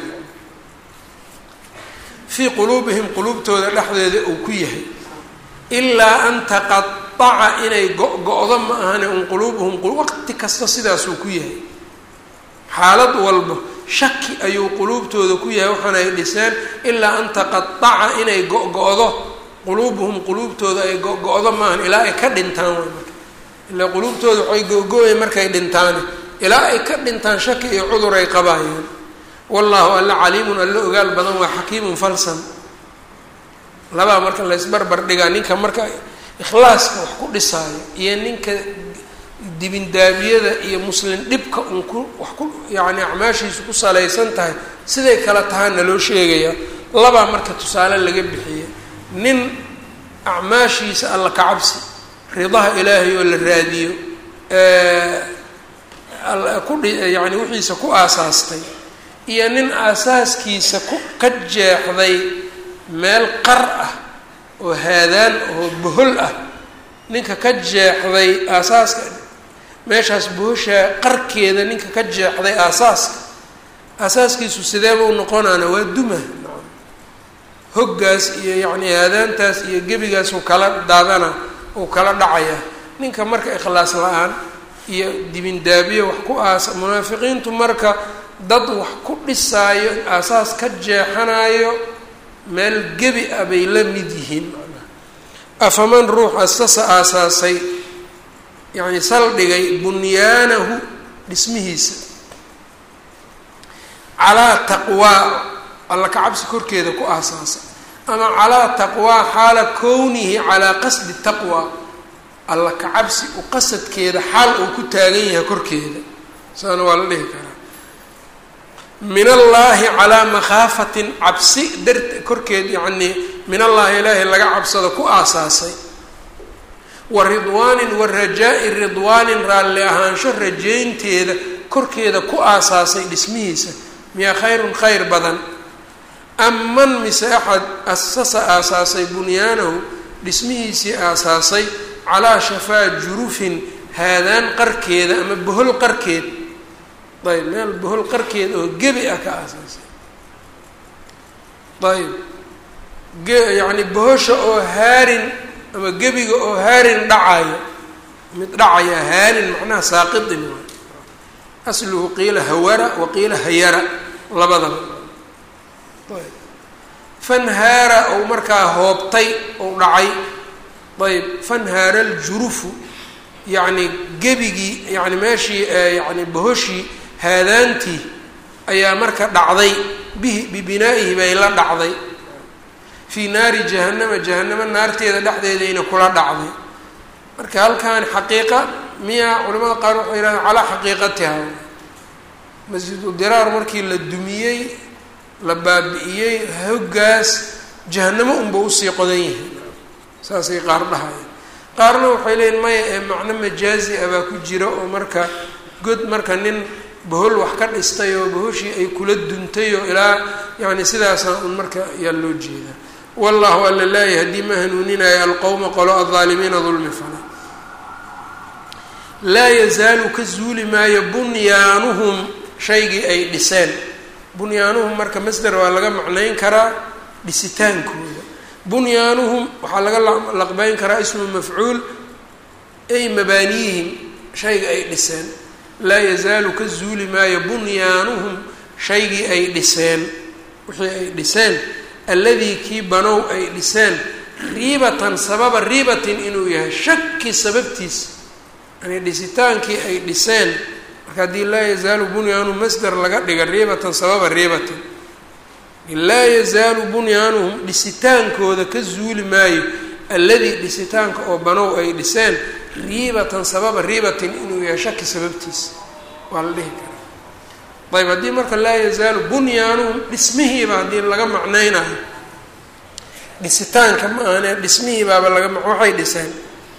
fii quluubihim quluubtooda dhexdeeda uu ku yahay ilaa an taqaaca inay go-go-do ma ahane un quluubuhum waqti kasta sidaasuu ku yahay xaalad walba shaki ayuu quluubtooda ku yahay waxaana ay dhiseen ilaa an taqaaca inay go-go-do quluubuhum quluubtooda ay go-go-do maahan ilaa ay ka dhintaan way marka ilaa quluubtooda waxay go-go-ya markay dhintaane ilaa ay ka dhintaan shaki iyo cudur ay qabaayeen wallaahu alla caliimun alla ogaal badan waa xakiimun falsan labaa marka laysbarbar dhigaa ninka marka ikhlaaska wax ku dhisaayo iyo ninka dibindaabiyada iyo muslim dhibka un ku wax ku yacni acmaashiisu ku salaysan tahay siday kala tahaana loo sheegayaa labaa marka tusaale laga bixiye nin acmaashiisa alla ka cabsi ridaha ilaahay oo la raadiyo kuyani wixiisa ku aasaastay iyo nin aasaaskiisa ku ka jeexday meel qar ah oo haadaan oo bohol ah ninka ka jeexday aasaaska meeshaas bohoshaa qarkeeda ninka ka jeexday aasaaska aasaaskiisu sideeba u noqonaana waa duma hoggaas iyo yacni haadaantaas iyo gebigaas uu kala daadana uu kala dhacaya ninka marka ikhlaas la-aan iyo dibindaabiyo wax ku aasa munaafiqiintu marka dad wax ku dhisaayo aasaas ka jeexanayo meel gebi ah bay la mid yihiin macnaha afaman ruux asasa aasaasay yacni saldhigay bunyaanahu dhismihiisa calaa taqwaa alla ka cabsi korkeeda ku aasaasa ama calaa taqwaa xaala kownihi calaa qasdi taqwa alla ka cabsi u qasadkeeda xaal uu ku taagan yahay korkeeda saana waa la dhihi karaa min allaahi calaa makhaafatin cabsi dart korkeed yacnii min allaahi ilaahay laga cabsado ku aasaasay wa ridwaanin wa rajaa-i ridwaanin raalli ahaansho rajaynteeda korkeeda ku aasaasay dhismihiisa miyaa khayrun khayr badan aman mise axad asasa aasaasay bunyaanahu dhismihiisii aasaasay calaa shafaa jurufin haadaan qarkeeda ama bohol qarkeed ayb meel bohol qarkeed oo gebi ah ka aasaasay ayb yacni bohosha oo haarin ama gebiga oo haarin dhacayo mid dhacaya haarin macnaha saaqidin waay asluhu qiila hawara wa qiila hayara labadaba ayb fanhaara ou markaa hoobtay ou dhacay ayb fanhaara aljurufu yacni gebigii yani meeshii yani bohoshii haadaantii ayaa marka dhacday bihi bibinaa'ihi bay la dhacday fii naari jahannama jahanamo naarteeda dhexdeedayna kula dhacday marka halkan xaqiiqa miya culamada qaar waxay yihahdeen calaa xaqiiqatiha masjidu diraar markii la dumiyey la baabi'iyey hoggaas jahanamo unba usii qodan yihiin saasay qaar dhahaya qaarna waxay leeyiin maya ee macno majaazi ah baa ku jira oo marka god marka nin bohol wax ka dhistay oo bohoshii ay kula duntay oo ilaa yani sidaasaa un marka ayaa loo jeedaa wallahu alla laa yahdii ma hanuuninayo alqowma qolo aldaalimiina dulmi fala laa yazaalu ka zuuli maayo bunyaanuhum shaygii ay dhiseen bunyaanuhum marka masder waa laga macnayn karaa dhisitaankooda bunyaanuhum waxaa laga laqbeyn karaa ismu mafcuul ay mabaaniyihim shayga ay dhiseen laa yazaalu ka zuuli maayo bunyaanuhum shaygii ay dhiseen wixii ay dhiseen alladii kii banow ay dhiseen riibatan sababa riibatin inuu yahay shaki sababtiis yani dhisitaankii ay dhiseen marka haddii laa yazaalu bunyaanu masder laga dhiga riibatan sababa riibatin laa yazaalu bunyaanuhum dhisitaankooda ka zuuli maayo alladii dhisitaanka oo banow ay dhiseen riibatan sababa riibatin inuu yahay shaki sababtiis waa la dhihi karaa ayb haddii marka laa yazaalu bunyaanuhum dhismihiiba haddii laga macnaynayo dhisitaanka ma ahane dhismihiibaaba laga waxay dhiseen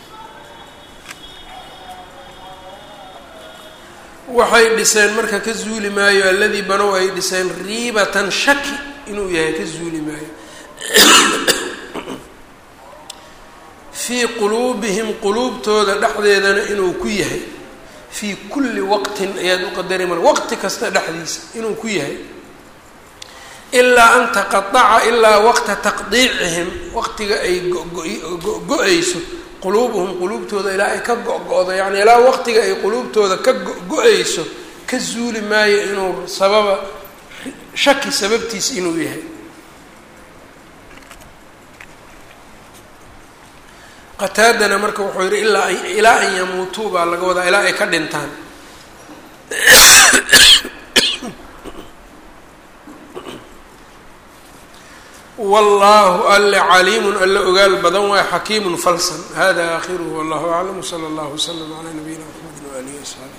waxay dhiseen marka ka zuuli maayo alladii banow ay dhiseen riibatan shaki inuu yahay ka zuuli maayo fii quluubihim quluubtooda dhexdeedana inuu ku yahay fii kulli waqtin ayaad u qadari mar waqti kasta dhexdiisa inuu ku yahay ilaa an taqaaca ilaa waqta taqdiicihim waqtiga ay go-go-ayso quluubuhum quluubtooda ilaa ay ka go-go-do yacni ilaa waqtiga ay quluubtooda ka go-go-ayso ka zuuli maayo inuu sababa shaki sababtiis inuu yahay qataadana marka wuxuu yihi ilaa ilaa an yamuutuu baa laga wadaa ilaa ay ka dhintaan wallaahu alle caliimun alle ogaal badan waay xakiimun falsan hada aakhiruhu wallahu aclam wsala allahu wslam calaa nabiyina mxamedi waalihi wasaxbi